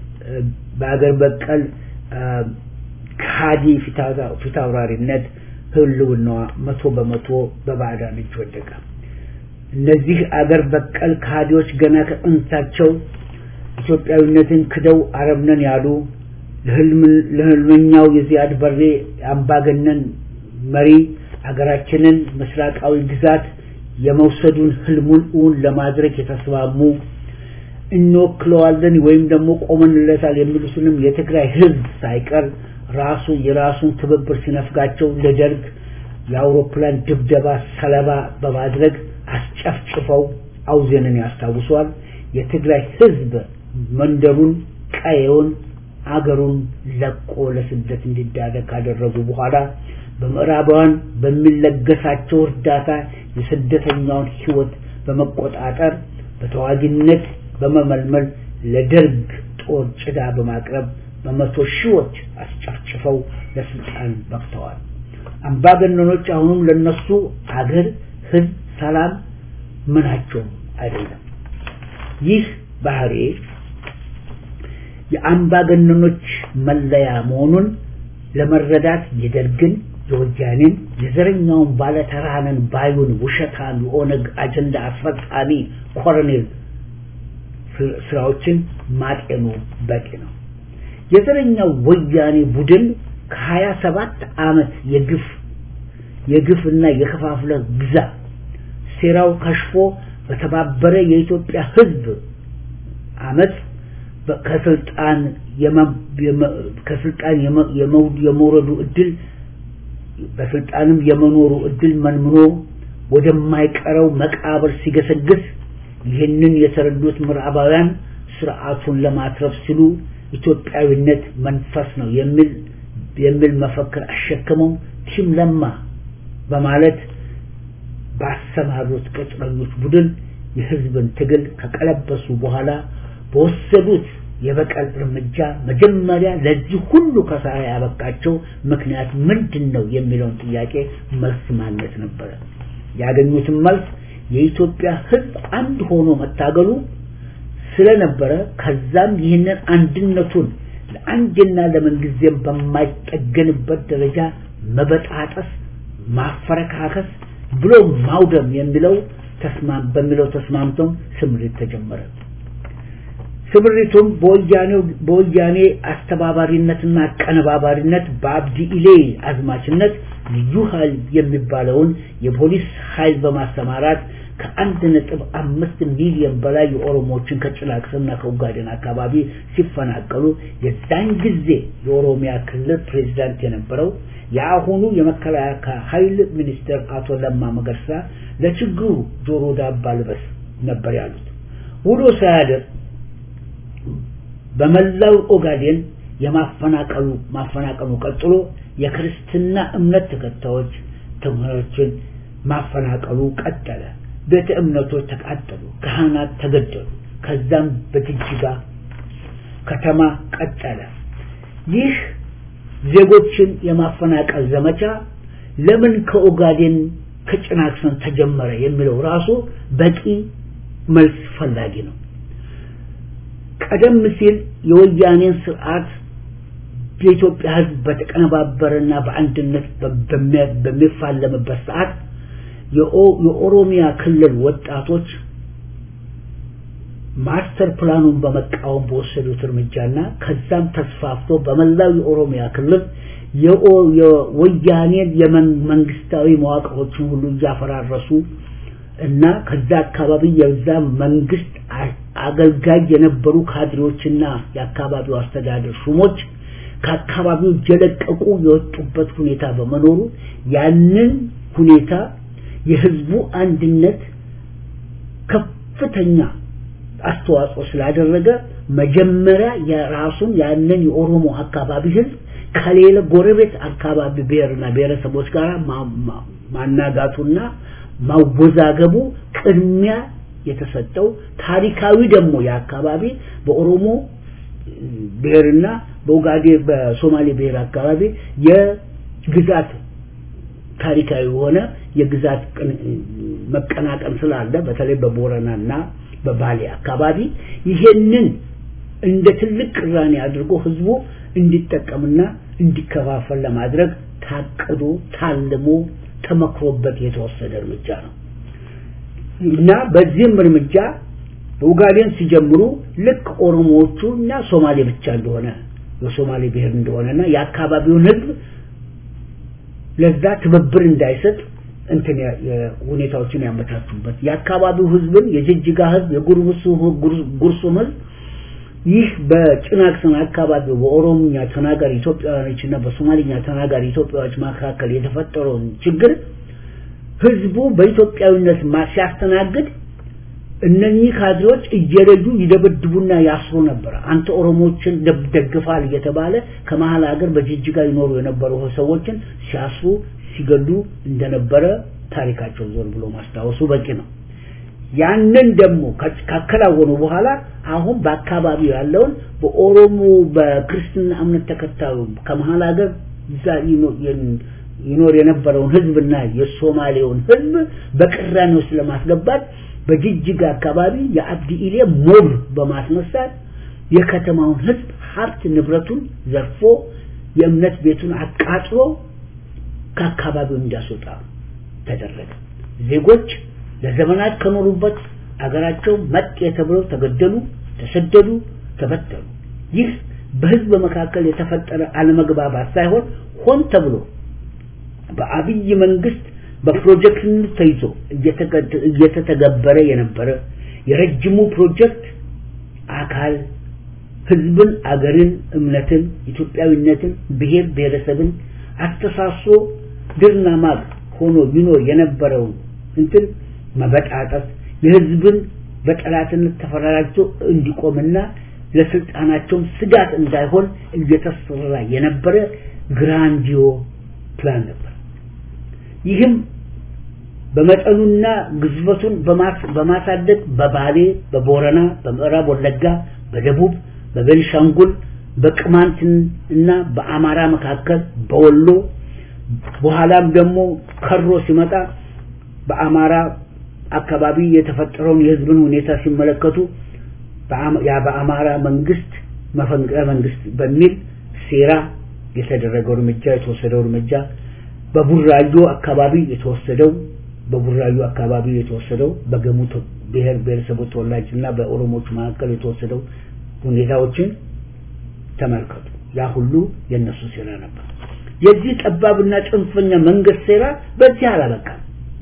በአገር በቀል ካዲ ፊታውራሪነት ህልውናዋ መቶ በመቶ በባዕዳን እጅ ወደቀ። እነዚህ አገር በቀል ከሃዲዎች ገና ከጥንታቸው ኢትዮጵያዊነትን ክደው አረብ ነን ያሉ ለህልመኛው የዚያድ በሬ አምባገነን መሪ አገራችንን ምስራቃዊ ግዛት የመውሰዱን ህልሙን እውን ለማድረግ የተስማሙ እንወክለዋለን ወይም ደግሞ ቆመንለታል የሚሉትንም የትግራይ ህዝብ ሳይቀር ራሱ የራሱን ትብብር ሲነፍጋቸው ለደርግ የአውሮፕላን ድብደባ ሰለባ በማድረግ አስጨፍጭፈው አውዜንን ያስታውሷል። የትግራይ ህዝብ መንደሩን፣ ቀየውን፣ አገሩን ለቆ ለስደት እንዲዳረግ ካደረጉ በኋላ በምዕራባውያን በሚለገሳቸው እርዳታ የስደተኛውን ህይወት በመቆጣጠር በተዋጊነት በመመልመል ለደርግ ጦር ጭዳ በማቅረብ በመቶ ሺዎች አስጨፍጭፈው ለስልጣን በቅተዋል። አምባገነኖች አሁንም ለነሱ አገር፣ ህዝብ፣ ሰላም ምናቸውም አይደለም። ይህ ባህሪ የአምባገነኖች መለያ መሆኑን ለመረዳት የደርግን የወያኔን የዘረኛውን ባለተራነን ባዩን ውሸታም የኦነግ አጀንዳ አስፈጻሚ ኮሎኔል ስራዎችን ማጤኑ በቂ ነው። የዘረኛው ወያኔ ቡድን ከሀያ ሰባት ዓመት የግፍ የግፍና የከፋፍለ ግዛ ሴራው ከሽፎ በተባበረ የኢትዮጵያ ህዝብ አመት ከስልጣን ከስልጣን የመውረዱ እድል በስልጣንም የመኖሩ እድል መንምኖ ወደማይቀረው መቃብር ሲገሰግስ ይህንን የተረዱት ምዕራባውያን ስርዓቱን ለማትረፍ ሲሉ ኢትዮጵያዊነት መንፈስ ነው የሚል የሚል መፈክር አሸክመው ቲም ለማ በማለት ባሰማሩት ቅጥረኞች ቡድን የህዝብን ትግል ከቀለበሱ በኋላ በወሰዱት የበቀል እርምጃ መጀመሪያ ለዚህ ሁሉ ከሳራ ያበቃቸው ምክንያት ምንድን ነው የሚለውን ጥያቄ መልስ ማግኘት ነበረ። ያገኙትን መልስ የኢትዮጵያ ህዝብ አንድ ሆኖ መታገሉ ስለነበረ ከዛም ይህንን አንድነቱን ለአንድና ለምንጊዜም በማይጠገንበት ደረጃ መበጣጠስ፣ ማፈረካከስ ብሎ ማውደም የሚለው ተስማም በሚለው ተስማምተው ስምሪት ተጀመረ። ስምሪቱም በወያኔው በወያኔ አስተባባሪነትና አቀነባባሪነት በአብዲ ኢሌ አዝማችነት ልዩ ኃይል የሚባለውን የፖሊስ ኃይል በማሰማራት ከአንድ ነጥብ አምስት ሚሊዮን በላይ የኦሮሞዎችን ከጭላቅስና ከኡጋዴን አካባቢ ሲፈናቀሉ የዛን ጊዜ የኦሮሚያ ክልል ፕሬዚዳንት የነበረው የአሁኑ የመከላከያ ኃይል ሚኒስትር አቶ ለማ መገርሳ ለችግሩ ጆሮ ዳባ ልበስ ነበር ያሉት። ውሎ ሳያድር በመላው ኦጋዴን የማፈናቀሉ ማፈናቀሉ ቀጥሎ የክርስትና እምነት ተከታዮች ተማሪዎችን ማፈናቀሉ ቀጠለ። ቤተ እምነቶች ተቃጠሉ፣ ካህናት ተገደሉ። ከዛም በጅጅጋ ከተማ ቀጠለ። ይህ ዜጎችን የማፈናቀል ዘመቻ ለምን ከኦጋዴን ከጭናክሰን ተጀመረ የሚለው ራሱ በቂ መልስ ፈላጊ ነው። ቀደም ሲል የወያኔን ስርዓት የኢትዮጵያ ሕዝብ በተቀነባበረና በአንድነት በሚፋለምበት ሰዓት የኦሮሚያ ክልል ወጣቶች ማስተር ፕላኑን በመቃወም በወሰዱት እርምጃና ከዛም ተስፋፍቶ በመላው የኦሮሚያ ክልል የወያኔን የመንግስታዊ መዋቅሮችን ሁሉ እያፈራረሱ እና ከዛ አካባቢ የዛ መንግስት አገልጋይ የነበሩ ካድሬዎችና የአካባቢው አስተዳደር ሹሞች ከአካባቢው እየለቀቁ የወጡበት ሁኔታ በመኖሩ ያንን ሁኔታ የህዝቡ አንድነት ከፍተኛ አስተዋጽኦ ስላደረገ መጀመሪያ የራሱን ያንን የኦሮሞ አካባቢ ህዝብ ከሌላ ጎረቤት አካባቢ ብሔርና ብሔረሰቦች ጋር ማናጋቱና ማወዛገቡ ቅድሚያ የተሰጠው ታሪካዊ ደግሞ የአካባቢ በኦሮሞ ብሔርና በኡጋዴ በሶማሌ ብሔር አካባቢ የግዛት ታሪካዊ የሆነ የግዛት መቀናቀን ስላለ በተለይ በቦረናና በባሌ አካባቢ ይሄንን እንደ ትልቅ ቅራኔ አድርጎ ህዝቡ እንዲጠቀምና እንዲከፋፈል ለማድረግ ታቅዶ ታልሞ ተመክሮበት የተወሰደ እርምጃ ነው እና በዚህም እርምጃ ኡጋዴን ሲጀምሩ ልክ ኦሮሞዎቹ እና ሶማሌ ብቻ እንደሆነ የሶማሌ ብሔር እንደሆነና የአካባቢውን ህዝብ ለዛ ትብብር እንዳይሰጥ እንትን ሁኔታዎችን ያመቻቹበት የአካባቢው ህዝብን የጅጅጋ ህዝብ የጉርሱም ህዝብ ይህ በጭናክሰን አካባቢ በኦሮምኛ ተናጋሪ ኢትዮጵያውያኖች እና በሶማሊኛ ተናጋሪ ኢትዮጵያዎች መካከል የተፈጠረውን ችግር ህዝቡ በኢትዮጵያዊነት ሲያስተናግድ እነኚህ ካድሬዎች እየለዩ ይደበድቡና ያስሩ ነበር። አንተ ኦሮሞዎችን ደግፋል እየተባለ ከመሀል ሀገር በጅጅጋ ይኖሩ የነበሩ ሰዎችን ሲያስሩ ሲገሉ እንደነበረ ታሪካቸው ዞር ብሎ ማስታወሱ በቂ ነው። ያንን ደግሞ ካከናወኑ በኋላ አሁን በአካባቢው ያለውን በኦሮሞ በክርስትና እምነት ተከታዩ ከመሀል ሀገር እዛ ይኖር የነበረውን ህዝብና የሶማሌውን ህዝብ በቅራኔ ውስጥ ለማስገባት በጅጅጋ አካባቢ የአብዲ ኢሌ ሞብ በማስነሳት የከተማውን ህዝብ ሀብት ንብረቱን ዘርፎ የእምነት ቤቱን አቃጥሎ ከአካባቢው እንዲያስወጣ ተደረገ። ዜጎች ለዘመናት ከኖሩበት አገራቸው መጤ ተብለው ተገደሉ፣ ተሰደዱ፣ ተበተኑ። ይህ በህዝብ መካከል የተፈጠረ አለመግባባት ሳይሆን ሆን ተብሎ በአብይ መንግስት በፕሮጀክት ተይዞ እየተተገበረ የነበረ የረጅሙ ፕሮጀክት አካል ህዝብን፣ አገርን፣ እምነትን፣ ኢትዮጵያዊነትን፣ ብሔር ብሔረሰብን አስተሳስሮ ድርና ማግ ሆኖ ይኖር የነበረውን እንትን መበጣጠስ የህዝብን በጠላትነት ተፈራራጅቶ እንዲቆምና ለስልጣናቸውም ስጋት እንዳይሆን እየተሰራ የነበረ ግራንዲዮ ፕላን ነበር። ይህም በመጠኑና ግዝበቱን በማሳደግ በባሌ፣ በቦረና፣ በምዕራብ ወለጋ፣ በደቡብ፣ በቤንሻንጉል፣ በቅማንት እና በአማራ መካከል በወሎ በኋላም ደግሞ ከሮ ሲመጣ በአማራ አካባቢ የተፈጠረውን የህዝብን ሁኔታ ሲመለከቱ ያ በአማራ መንግስት መፈንቅለ መንግስት በሚል ሴራ የተደረገው እርምጃ የተወሰደው እርምጃ በቡራዮ አካባቢ የተወሰደው በቡራዩ አካባቢ የተወሰደው በገሙ ብሔር ብሔረሰቦች ተወላጅና በኦሮሞዎች መካከል የተወሰደው ሁኔታዎችን ተመልከቱ። ያ ሁሉ የነሱ ሴራ ነበር። የዚህ ጠባብና ጽንፈኛ መንግስት ሴራ በዚህ አላበቃም።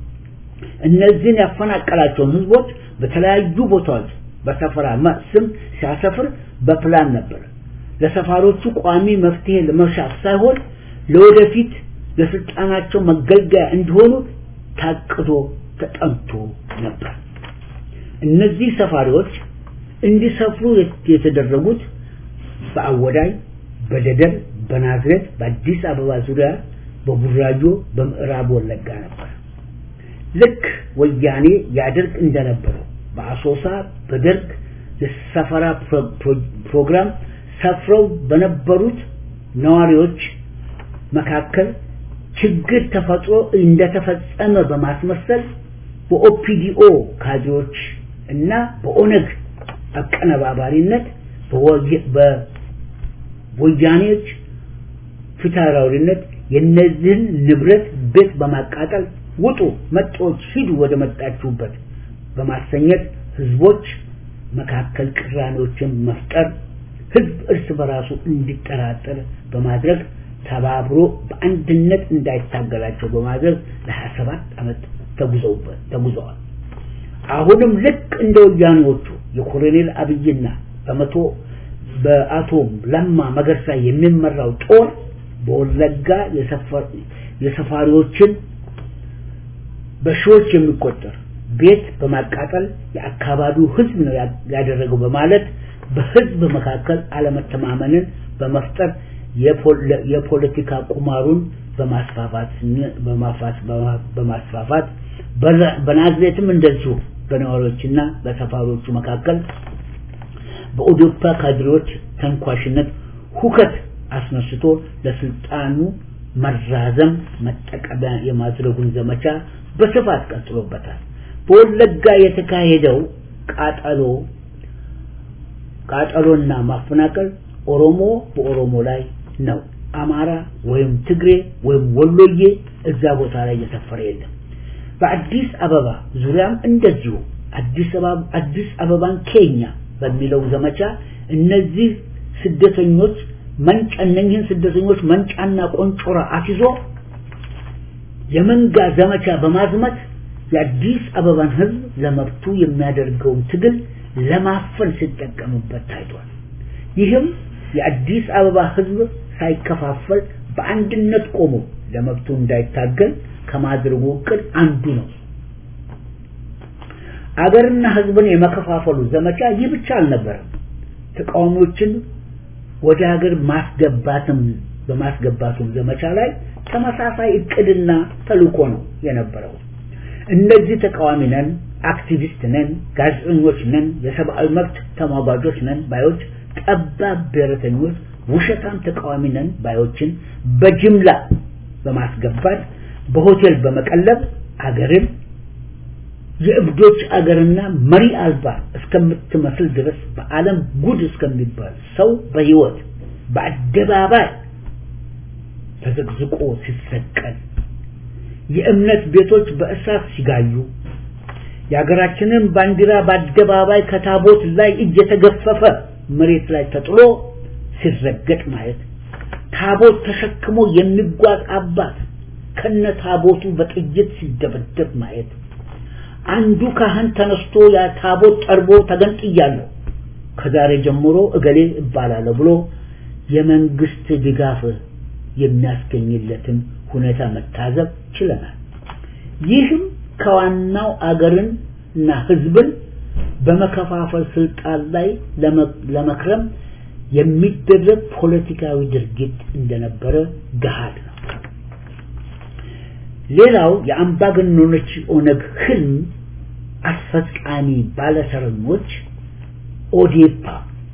እነዚህን ያፈናቀላቸውን ህዝቦች በተለያዩ ቦታዎች በሰፈራ ስም ሲያሰፍር በፕላን ነበር። ለሰፋሮቹ ቋሚ መፍትሄ ለመሻት ሳይሆን ለወደፊት ለስልጣናቸው መገልገያ እንዲሆኑ ታቅዶ ተጠንቶ ነበር። እነዚህ ሰፋሪዎች እንዲሰፍሩ የተደረጉት በአወዳይ፣ በደደር፣ በናዝሬት፣ በአዲስ አበባ ዙሪያ፣ በቡራዮ፣ በምዕራብ ወለጋ ነበር። ልክ ወያኔ ያደርግ እንደነበረው በአሶሳ በደርግ የሰፈራ ፕሮግራም ሰፍረው በነበሩት ነዋሪዎች መካከል ችግር ተፈጥሮ እንደተፈጸመ በማስመሰል በኦፒዲኦ ካድሬዎች እና በኦነግ አቀነባባሪነት በወያኔዎች ፊታውራሪነት የነዚህን ንብረት ቤት በማቃጠል ውጡ፣ መጤዎች ሂዱ ወደ መጣችሁበት በማሰኘት ህዝቦች መካከል ቅራኔዎችን መፍጠር ህዝብ እርስ በራሱ እንዲጠራጠር በማድረግ ተባብሮ በአንድነት እንዳይታገላቸው በማድረግ ለ27 ዓመት ተጉዘውበት ተጉዘዋል። አሁንም ልክ እንደ ወያኔዎቹ የኮሎኔል አብይና በመቶ በአቶ ለማ መገርሳ የሚመራው ጦር በወለጋ የሰፋሪዎችን በሺዎች የሚቆጠር ቤት በማቃጠል የአካባቢው ህዝብ ነው ያደረገው በማለት በህዝብ መካከል አለመተማመንን በመፍጠር የፖለቲካ ቁማሩን በማስፋፋት በማስፋፋት በናዝሬትም እንደዚሁ በነዋሪዎችና በሰፋሪዎቹ መካከል በኦዶፓ ካድሬዎች ተንኳሽነት ሁከት አስነስቶ ለስልጣኑ መራዘም መጠቀሚያ የማድረጉን ዘመቻ በስፋት ቀጥሎበታል። በወለጋ የተካሄደው ቃጠሎ ቃጠሎና ማፈናቀል ኦሮሞ በኦሮሞ ላይ ነው አማራ ወይም ትግሬ ወይም ወሎዬ እዛ ቦታ ላይ እየሰፈረ የለም። በአዲስ አበባ ዙሪያም እንደዚሁ አዲስ አበባ አዲስ አበባን ኬኛ በሚለው ዘመቻ እነዚህ ስደተኞች መንጫ እነኝህን ስደተኞች መንጫና ቆንጮራ አስይዞ የመንጋ ዘመቻ በማዝመት የአዲስ አበባን ህዝብ ለመብቱ የሚያደርገውን ትግል ለማፈን ሲጠቀምበት ታይቷል። ይህም የአዲስ አበባ ህዝብ ሳይከፋፈል በአንድነት ቆሞ ለመብቱ እንዳይታገል ከማድረጉ እቅድ አንዱ ነው። አገርና ህዝብን የመከፋፈሉ ዘመቻ ይህ ብቻ አልነበረም። ተቃዋሚዎችን ወደ ሀገር ማስገባትም በማስገባቱም ዘመቻ ላይ ተመሳሳይ እቅድና ተልእኮ ነው የነበረው። እነዚህ ተቃዋሚ ነን፣ አክቲቪስት ነን፣ ጋዜጠኞች ነን፣ የሰብአዊ መብት ተሟጋጆች ነን ባዮች ጠባብ ብሔረተኞች፣ ውሸታም ተቃዋሚ ነን ባዮችን በጅምላ በማስገባት በሆቴል በመቀለብ አገርን የእብዶች አገርና መሪ አልባ እስከምትመስል ድረስ በዓለም ጉድ እስከሚባል ሰው በህይወት በአደባባይ ተዘቅዝቆ ሲሰቀል የእምነት ቤቶች በእሳት ሲጋዩ የሀገራችንን ባንዲራ በአደባባይ ከታቦት ላይ እየተገፈፈ መሬት ላይ ተጥሎ ሲረገጥ ማየት ታቦት ተሸክሞ የሚጓዝ አባት ከነ ታቦቱ በጥይት ሲደበደብ ማየት አንዱ ካህን ተነስቶ ያ ታቦት ጠርቦ ተገንጥያለሁ ከዛሬ ጀምሮ እገሌ እባላለሁ ብሎ የመንግስት ድጋፍ የሚያስገኝለትን ሁኔታ መታዘብ ችለናል። ይህም ከዋናው አገርን እና ህዝብን በመከፋፈል ስልጣን ላይ ለመክረም የሚደረግ ፖለቲካዊ ድርጊት እንደነበረ ገሃድ ነው። ሌላው የአምባገነኖች ኦነግ ህልም አስፈጻሚ ባለተረኞች ኦዴፓ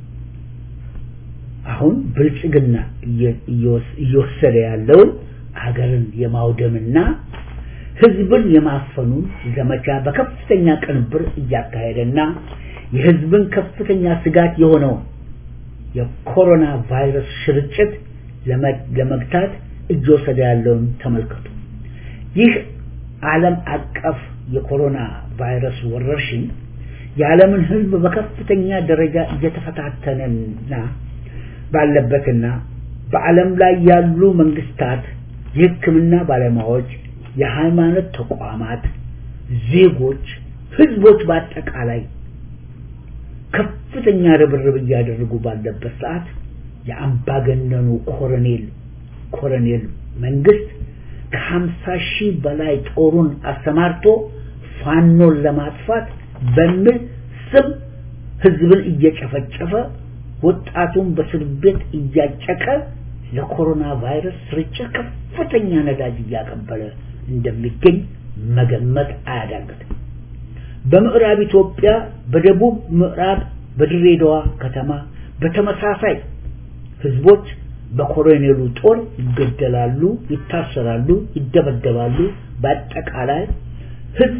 አሁን ብልጽግና እየወሰደ ያለውን ሀገርን የማውደምና ህዝብን የማፈኑን ዘመቻ በከፍተኛ ቅንብር እያካሄደና የህዝብን ከፍተኛ ስጋት የሆነውን የኮሮና ቫይረስ ስርጭት ለመግታት እየወሰደ ያለውን ተመልከቱ። ይህ ዓለም አቀፍ የኮሮና ቫይረስ ወረርሽኝ የዓለምን ህዝብ በከፍተኛ ደረጃ እየተፈታተነና ባለበትና በዓለም ላይ ያሉ መንግስታት፣ የህክምና ባለሙያዎች፣ የሃይማኖት ተቋማት፣ ዜጎች፣ ህዝቦች በአጠቃላይ ከፍተኛ ርብርብ እያደረጉ ባለበት ሰዓት የአምባገነኑ ኮሎኔል ኮሎኔል መንግስት ከሀምሳ ሺህ በላይ ጦሩን አሰማርቶ ፋኖን ለማጥፋት በሚል ስም ህዝብን እየጨፈጨፈ ወጣቱን በእስር ቤት እያጨቀ ለኮሮና ቫይረስ ስርጭት ከፍተኛ ነዳጅ እያቀበለ እንደሚገኝ መገመት አያዳግትም። በምዕራብ ኢትዮጵያ በደቡብ ምዕራብ በድሬዳዋ ከተማ በተመሳሳይ ህዝቦች በኮሎኔሉ ጦር ይገደላሉ፣ ይታሰራሉ፣ ይደበደባሉ። በአጠቃላይ ህዝብ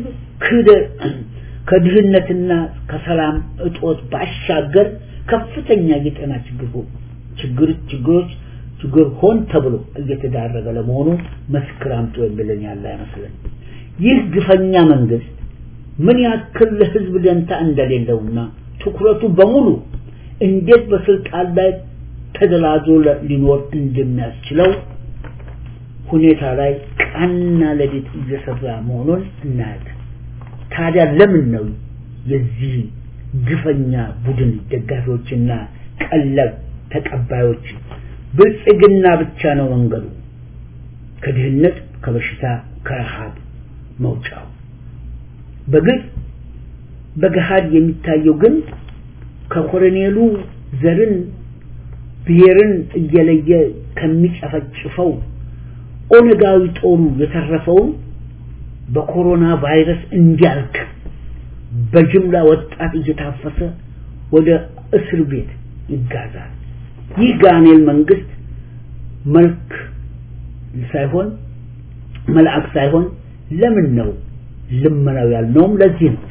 ከድህነትና ከሰላም እጦት ባሻገር ከፍተኛ የጤና ችግር ችግር ችግሮች ችግር ሆን ተብሎ እየተዳረገ ለመሆኑ መስክር አምጡ የሚለን ያለ አይመስለን። ይህ ግፈኛ መንግስት ምን ያክል ለህዝብ ደንታ እንደሌለውና ትኩረቱ በሙሉ እንዴት በስልጣን ላይ ተደላዞ ሊኖር እንደሚያስችለው ሁኔታ ላይ ቀንና ሌሊት እየሰራ መሆኑን እናያለን። ታዲያ ለምን ነው የዚህ ግፈኛ ቡድን ደጋፊዎችና ቀለብ ተቀባዮች ብልጽግና ብቻ ነው መንገዱ ከድህነት፣ ከበሽታ፣ ከረሃብ መውጫው? በግልጽ በገሃድ የሚታየው ግን ከኮሎኔሉ ዘርን ብሔርን እየለየ ከሚጨፈጭፈው ኦነጋዊ ጦሩ የተረፈውን በኮሮና ቫይረስ እንዲያልቅ በጅምላ ወጣት እየታፈሰ ወደ እስር ቤት ይጋዛል። ይህ ጋኔል መንግስት መልክ ሳይሆን መልአክ ሳይሆን ለምን ነው ልመናው ያልነውም ለዚህ ነው።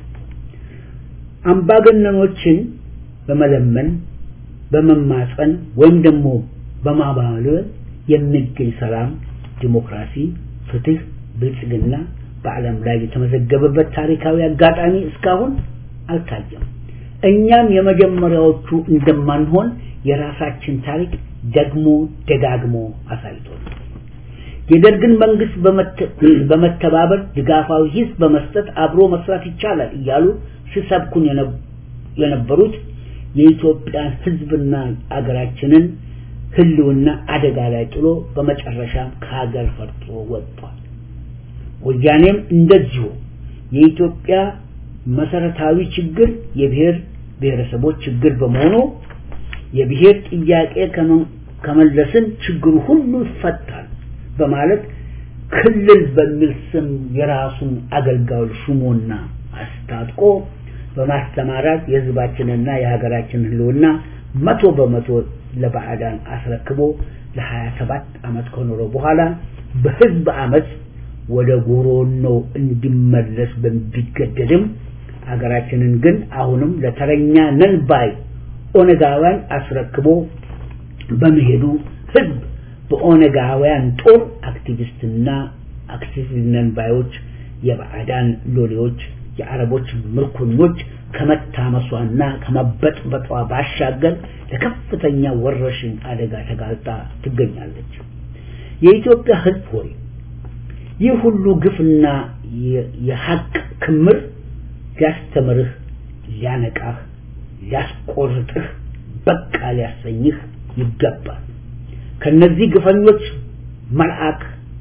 አምባገነኖችን በመለመን በመማፀን ወይም ደግሞ በማባበል የሚገኝ ሰላም፣ ዲሞክራሲ፣ ፍትህ፣ ብልጽግና በዓለም ላይ የተመዘገበበት ታሪካዊ አጋጣሚ እስካሁን አልታየም። እኛም የመጀመሪያዎቹ እንደማንሆን የራሳችን ታሪክ ደግሞ ደጋግሞ አሳይቶናል። የደርግን መንግስት በመተባበር ድጋፋዊ ሂስ በመስጠት አብሮ መስራት ይቻላል እያሉ ሲሰብኩን የነበሩት የኢትዮጵያን ህዝብና አገራችንን ህልውና አደጋ ላይ ጥሎ በመጨረሻም ከሀገር ፈርጦ ወጥቷል። ወያኔም እንደዚሁ የኢትዮጵያ መሰረታዊ ችግር የብሔር ብሔረሰቦች ችግር በመሆኑ የብሔር ጥያቄ ከመለስን ችግሩ ሁሉ ይፈታል በማለት ክልል በሚል ስም የራሱን አገልጋዮች ሹሞና አስታጥቆ በማስተማራት የህዝባችንና የሀገራችን ህልውና መቶ በመቶ ለባዕዳን አስረክቦ ለሀያ ሰባት ዓመት ከኖረ በኋላ በህዝብ አመት ወደ ጎሮኖ እንዲመለስ ቢገደድም ሀገራችንን ግን አሁንም ለተረኛ ነን ባይ ኦነጋውያን አስረክቦ በመሄዱ ህዝብ በኦነጋውያን ጦር አክቲቪስትና አክቲቪስት ነን ባዮች የባዕዳን ሎሌዎች የአረቦች ምርኮኞች ከመታመሷና ከመበጥበጧ ባሻገር ለከፍተኛ ወረርሽኝ አደጋ ተጋልጣ ትገኛለች። የኢትዮጵያ ህዝብ ሆይ ይህ ሁሉ ግፍና የሀቅ ክምር ሊያስተምርህ፣ ሊያነቃህ፣ ሊያስቆርጥህ፣ በቃ ሊያሰኝህ ይገባል። ከነዚህ ግፈኞች መልአክ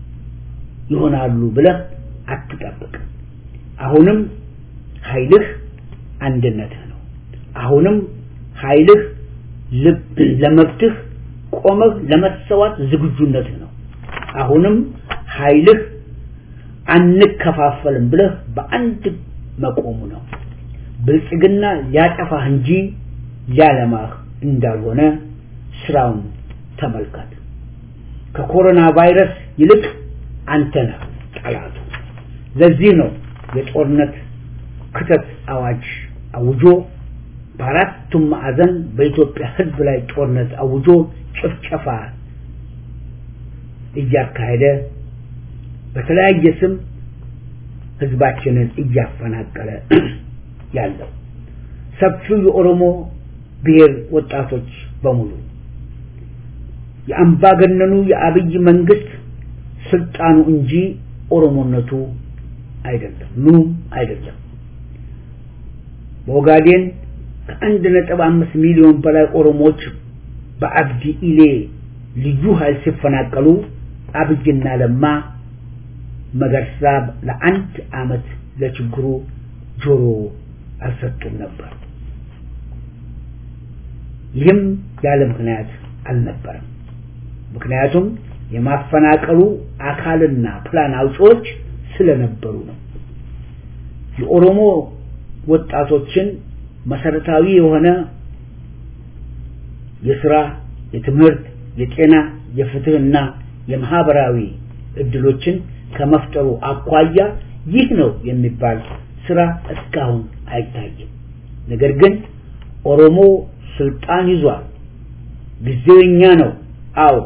ይሆናሉ ብለህ አትጠብቅ። አሁንም ኃይልህ አንድነትህ ነው። አሁንም ኃይልህ ለመብትህ ቆመህ ለመሰዋት ዝግጁነትህ ነው። አሁንም ኃይልህ አንከፋፈልም ብለህ በአንድ መቆሙ ነው። ብልጽግና ሊያጠፋህ እንጂ ሊያለማህ እንዳልሆነ ስራውን ተመልከት። ከኮሮና ቫይረስ ይልቅ አንተ ነህ ጠላቱ። ለዚህ ነው የጦርነት ክተት አዋጅ አውጆ በአራቱም ማዕዘን በኢትዮጵያ ሕዝብ ላይ ጦርነት አውጆ ጭፍጨፋ እያካሄደ በተለያየ ስም ሕዝባችንን እያፈናቀለ ያለው ሰፊው የኦሮሞ ብሔር ወጣቶች በሙሉ የአምባገነኑ የአብይ መንግስት ስልጣኑ እንጂ ኦሮሞነቱ አይደለም፣ ምኑም አይደለም። በኦጋዴን ከአንድ ነጥብ አምስት ሚሊዮን በላይ ኦሮሞዎች በአብዲ ኢሌ ልዩ ኃይል ሲፈናቀሉ አብይና ለማ መገርሳ ለአንድ አመት ለችግሩ ጆሮ አልሰጡም ነበር። ይህም ያለ ምክንያት አልነበረም። ምክንያቱም የማፈናቀሉ አካልና ፕላን አውጪዎች ስለነበሩ ነው። የኦሮሞ ወጣቶችን መሰረታዊ የሆነ የስራ፣ የትምህርት፣ የጤና፣ የፍትህና የማህበራዊ እድሎችን ከመፍጠሩ አኳያ ይህ ነው የሚባል ስራ እስካሁን አይታይም። ነገር ግን ኦሮሞ ስልጣን ይዟል። ጊዜው የኛ ነው። አዎ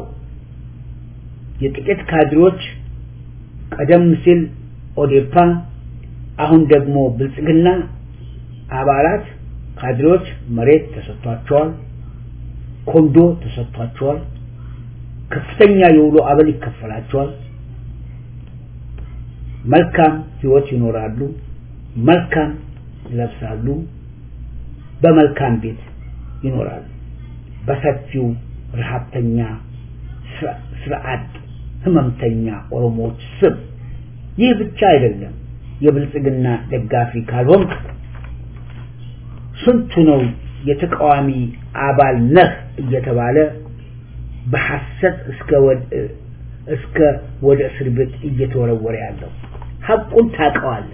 የጥቂት ካድሮች ቀደም ሲል ኦዴፓ፣ አሁን ደግሞ ብልጽግና አባላት ካድሮች መሬት ተሰጥቷቸዋል፣ ኮንዶ ተሰጥቷቸዋል፣ ከፍተኛ የውሎ አበል ይከፈላቸዋል። መልካም ህይወት ይኖራሉ፣ መልካም ይለብሳሉ፣ በመልካም ቤት ይኖራሉ። በሰፊው ረሃብተኛ ስርዓት ህመምተኛ ኦሮሞዎች ስም ይህ ብቻ አይደለም። የብልጽግና ደጋፊ ካልሆንክ ስንቱ ነው የተቃዋሚ አባል ነህ እየተባለ በሐሰት እስከ እስከ ወደ እስር ቤት እየተወረወረ ያለው ሐቁን ታውቀዋለህ።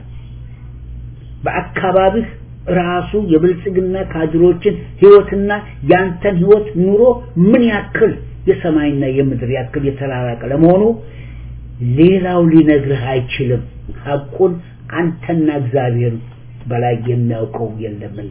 በአካባቢህ ራሱ የብልጽግና ካድሮችን ህይወትና ያንተን ህይወት ኑሮ ምን ያክል የሰማይና የምድር ያክል የተራራቀ ለመሆኑ ሌላው ሊነግርህ አይችልም። ሐቁን አንተና እግዚአብሔር በላይ የሚያውቀው የለምና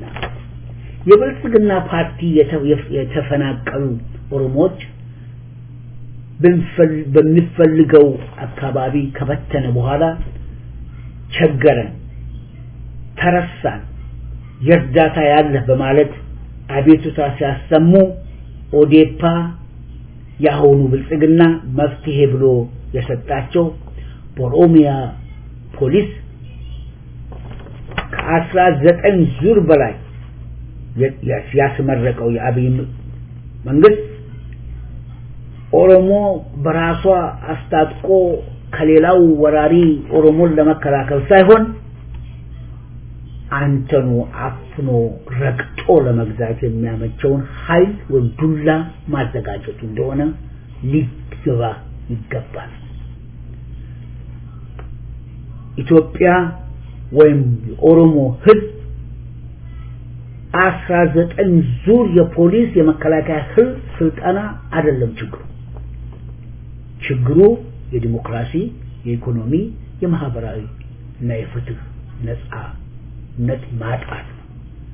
የብልጽግና ፓርቲ የተፈናቀሉ ኦሮሞዎች በሚፈልገው አካባቢ ከበተነ በኋላ ቸገረን፣ ተረሳን፣ የእርዳታ ያለህ በማለት አቤቱታ ሲያሰሙ ኦዴፓ የአሁኑ ብልጽግና መፍትሄ ብሎ የሰጣቸው በኦሮሚያ ፖሊስ ከአስራ ዘጠኝ ዙር በላይ ያስመረቀው የአብይ መንግስት ኦሮሞ በራሷ አስታጥቆ ከሌላው ወራሪ ኦሮሞን ለመከላከል ሳይሆን አንተኑ አፍኖ ረግጦ ለመግዛት የሚያመቸውን ኃይል ወይም ዱላ ማዘጋጀቱ እንደሆነ ሊገባ ይገባል። ኢትዮጵያ ወይም የኦሮሞ ህዝብ አስራ ዘጠኝ ዙር የፖሊስ የመከላከያ ህዝብ ስልጠና አይደለም ችግሩ። ችግሩ የዲሞክራሲ፣ የኢኮኖሚ፣ የማህበራዊ እና የፍትህ ነጻነት ማጣት ነው።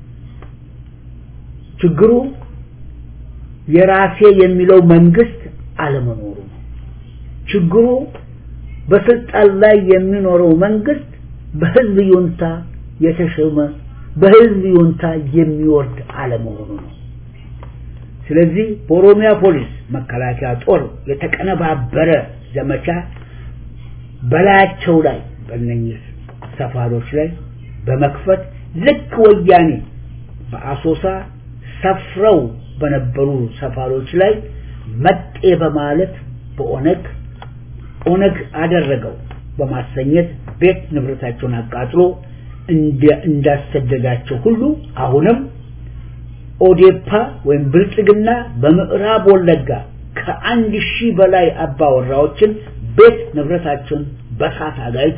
ችግሩ የራሴ የሚለው መንግስት አለመኖሩ ነው። ችግሩ በስልጣን ላይ የሚኖረው መንግስት በህዝብ ይሁንታ የተሾመ በህዝብ ይሁንታ የሚወርድ አለመሆኑ ነው። ስለዚህ በኦሮሚያ ፖሊስ መከላከያ ጦር የተቀነባበረ ዘመቻ በላያቸው ላይ በእነኝህ ሰፋሮች ላይ በመክፈት ልክ ወያኔ በአሶሳ ሰፍረው በነበሩ ሰፋሮች ላይ መጤ በማለት በኦነግ ኦነግ አደረገው በማሰኘት ቤት ንብረታቸውን አቃጥሎ እንዳሰደዳቸው ሁሉ አሁንም ኦዴፓ ወይም ብልጽግና በምዕራብ ወለጋ ከአንድ ሺህ በላይ አባወራዎችን ቤት ንብረታቸውን በሳት አጋይቶ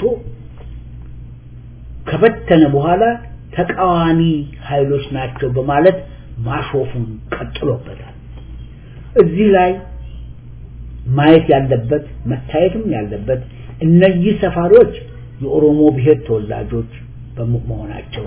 ከበተነ በኋላ ተቃዋሚ ኃይሎች ናቸው በማለት ማሾፉን ቀጥሎበታል። እዚህ ላይ ማየት ያለበት መታየትም ያለበት እነዚህ ሰፋሪዎች የኦሮሞ ብሔር ተወላጆች በመሆናቸው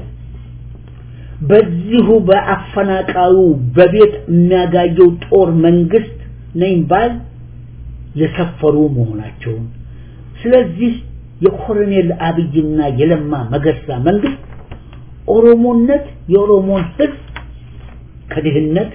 በዚሁ በአፈናቃዩ በቤት የሚያጋየው ጦር መንግስት ነኝ ባል የሰፈሩ መሆናቸውን ስለዚህ የኮሎኔል አብይና የለማ መገርሳ መንግስት ኦሮሞነት የኦሮሞን ህዝብ ከድህነት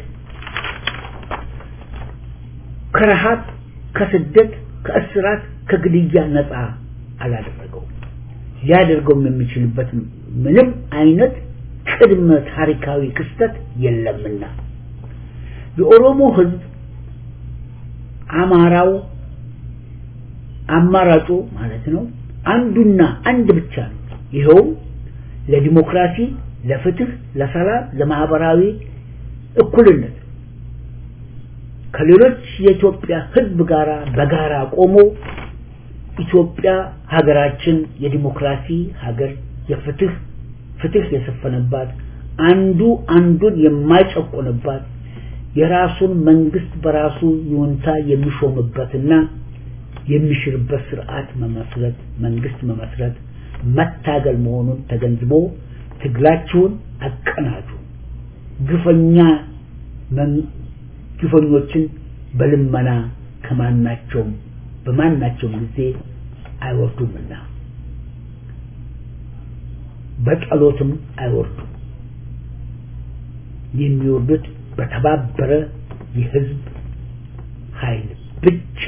ከረሃብ ከስደት ከእስራት ከግድያ ነፃ አላደረገው ሊያደርገውም የሚችልበት ምንም አይነት ቅድመ ታሪካዊ ክስተት የለምና የኦሮሞ ህዝብ አማራው አማራጩ ማለት ነው አንዱና አንድ ብቻ ነው ይኸውም ለዲሞክራሲ ለፍትህ ለሰላም ለማህበራዊ እኩልነት ከሌሎች የኢትዮጵያ ህዝብ ጋር በጋራ ቆሞ ኢትዮጵያ ሀገራችን የዲሞክራሲ ሀገር የፍትህ ፍትህ የሰፈነባት አንዱ አንዱን የማይጨቆንባት የራሱን መንግስት በራሱ ይሁንታ የሚሾምበትና የሚሽርበት ስርዓት መመስረት መንግስት መመስረት መታገል መሆኑን ተገንዝቦ ትግላችሁን አቀናጁ ግፈኛ ግፈኞችን በልመና ከማናቸውም በማናቸውም ጊዜ አይወርዱምና በጸሎትም አይወርዱም የሚወርዱት በተባበረ የህዝብ ኃይል ብቻ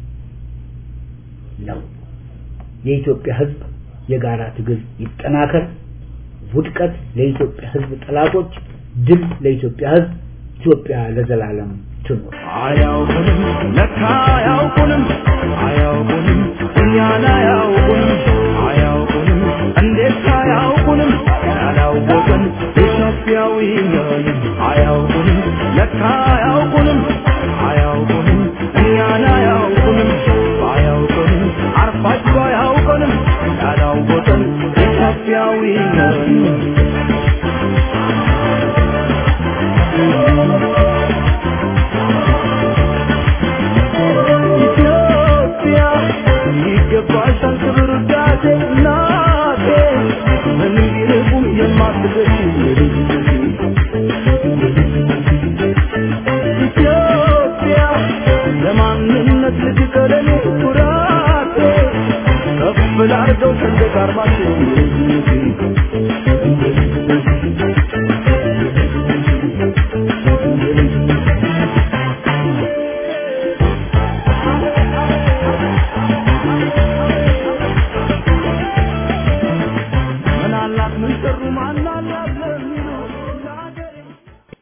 ነው የኢትዮጵያ ህዝብ የጋራ ትግል ይጠናከር ውድቀት ለኢትዮጵያ ህዝብ ጠላቶች ድል ለኢትዮጵያ ህዝብ ኢትዮጵያ ለዘላለም ትኑር አያውቁንም ለካ አያውቁንም አያውቁንም እኛን አያውቁንም አያውቁንም እንዴት አያውቁንም ያላወቅን ኢትዮጵያዊ ነን አያውቁንም ለካ አያውቁንም አያውቁንም እኛን አያውቁንም አያውቁንም አርፋችሁ አያውቁንም ያላወቅን ኢትዮጵያዊ ነን ኢትዮጵያ ይገባሻል ክብር ውዳሴ እናቴ ምንም ቢርቁም የማትገሽ ኢትዮጵያ ለማንነት ለኔ ኩራቴ ከፍ ላርገው ሰንደቅ ዓርማችን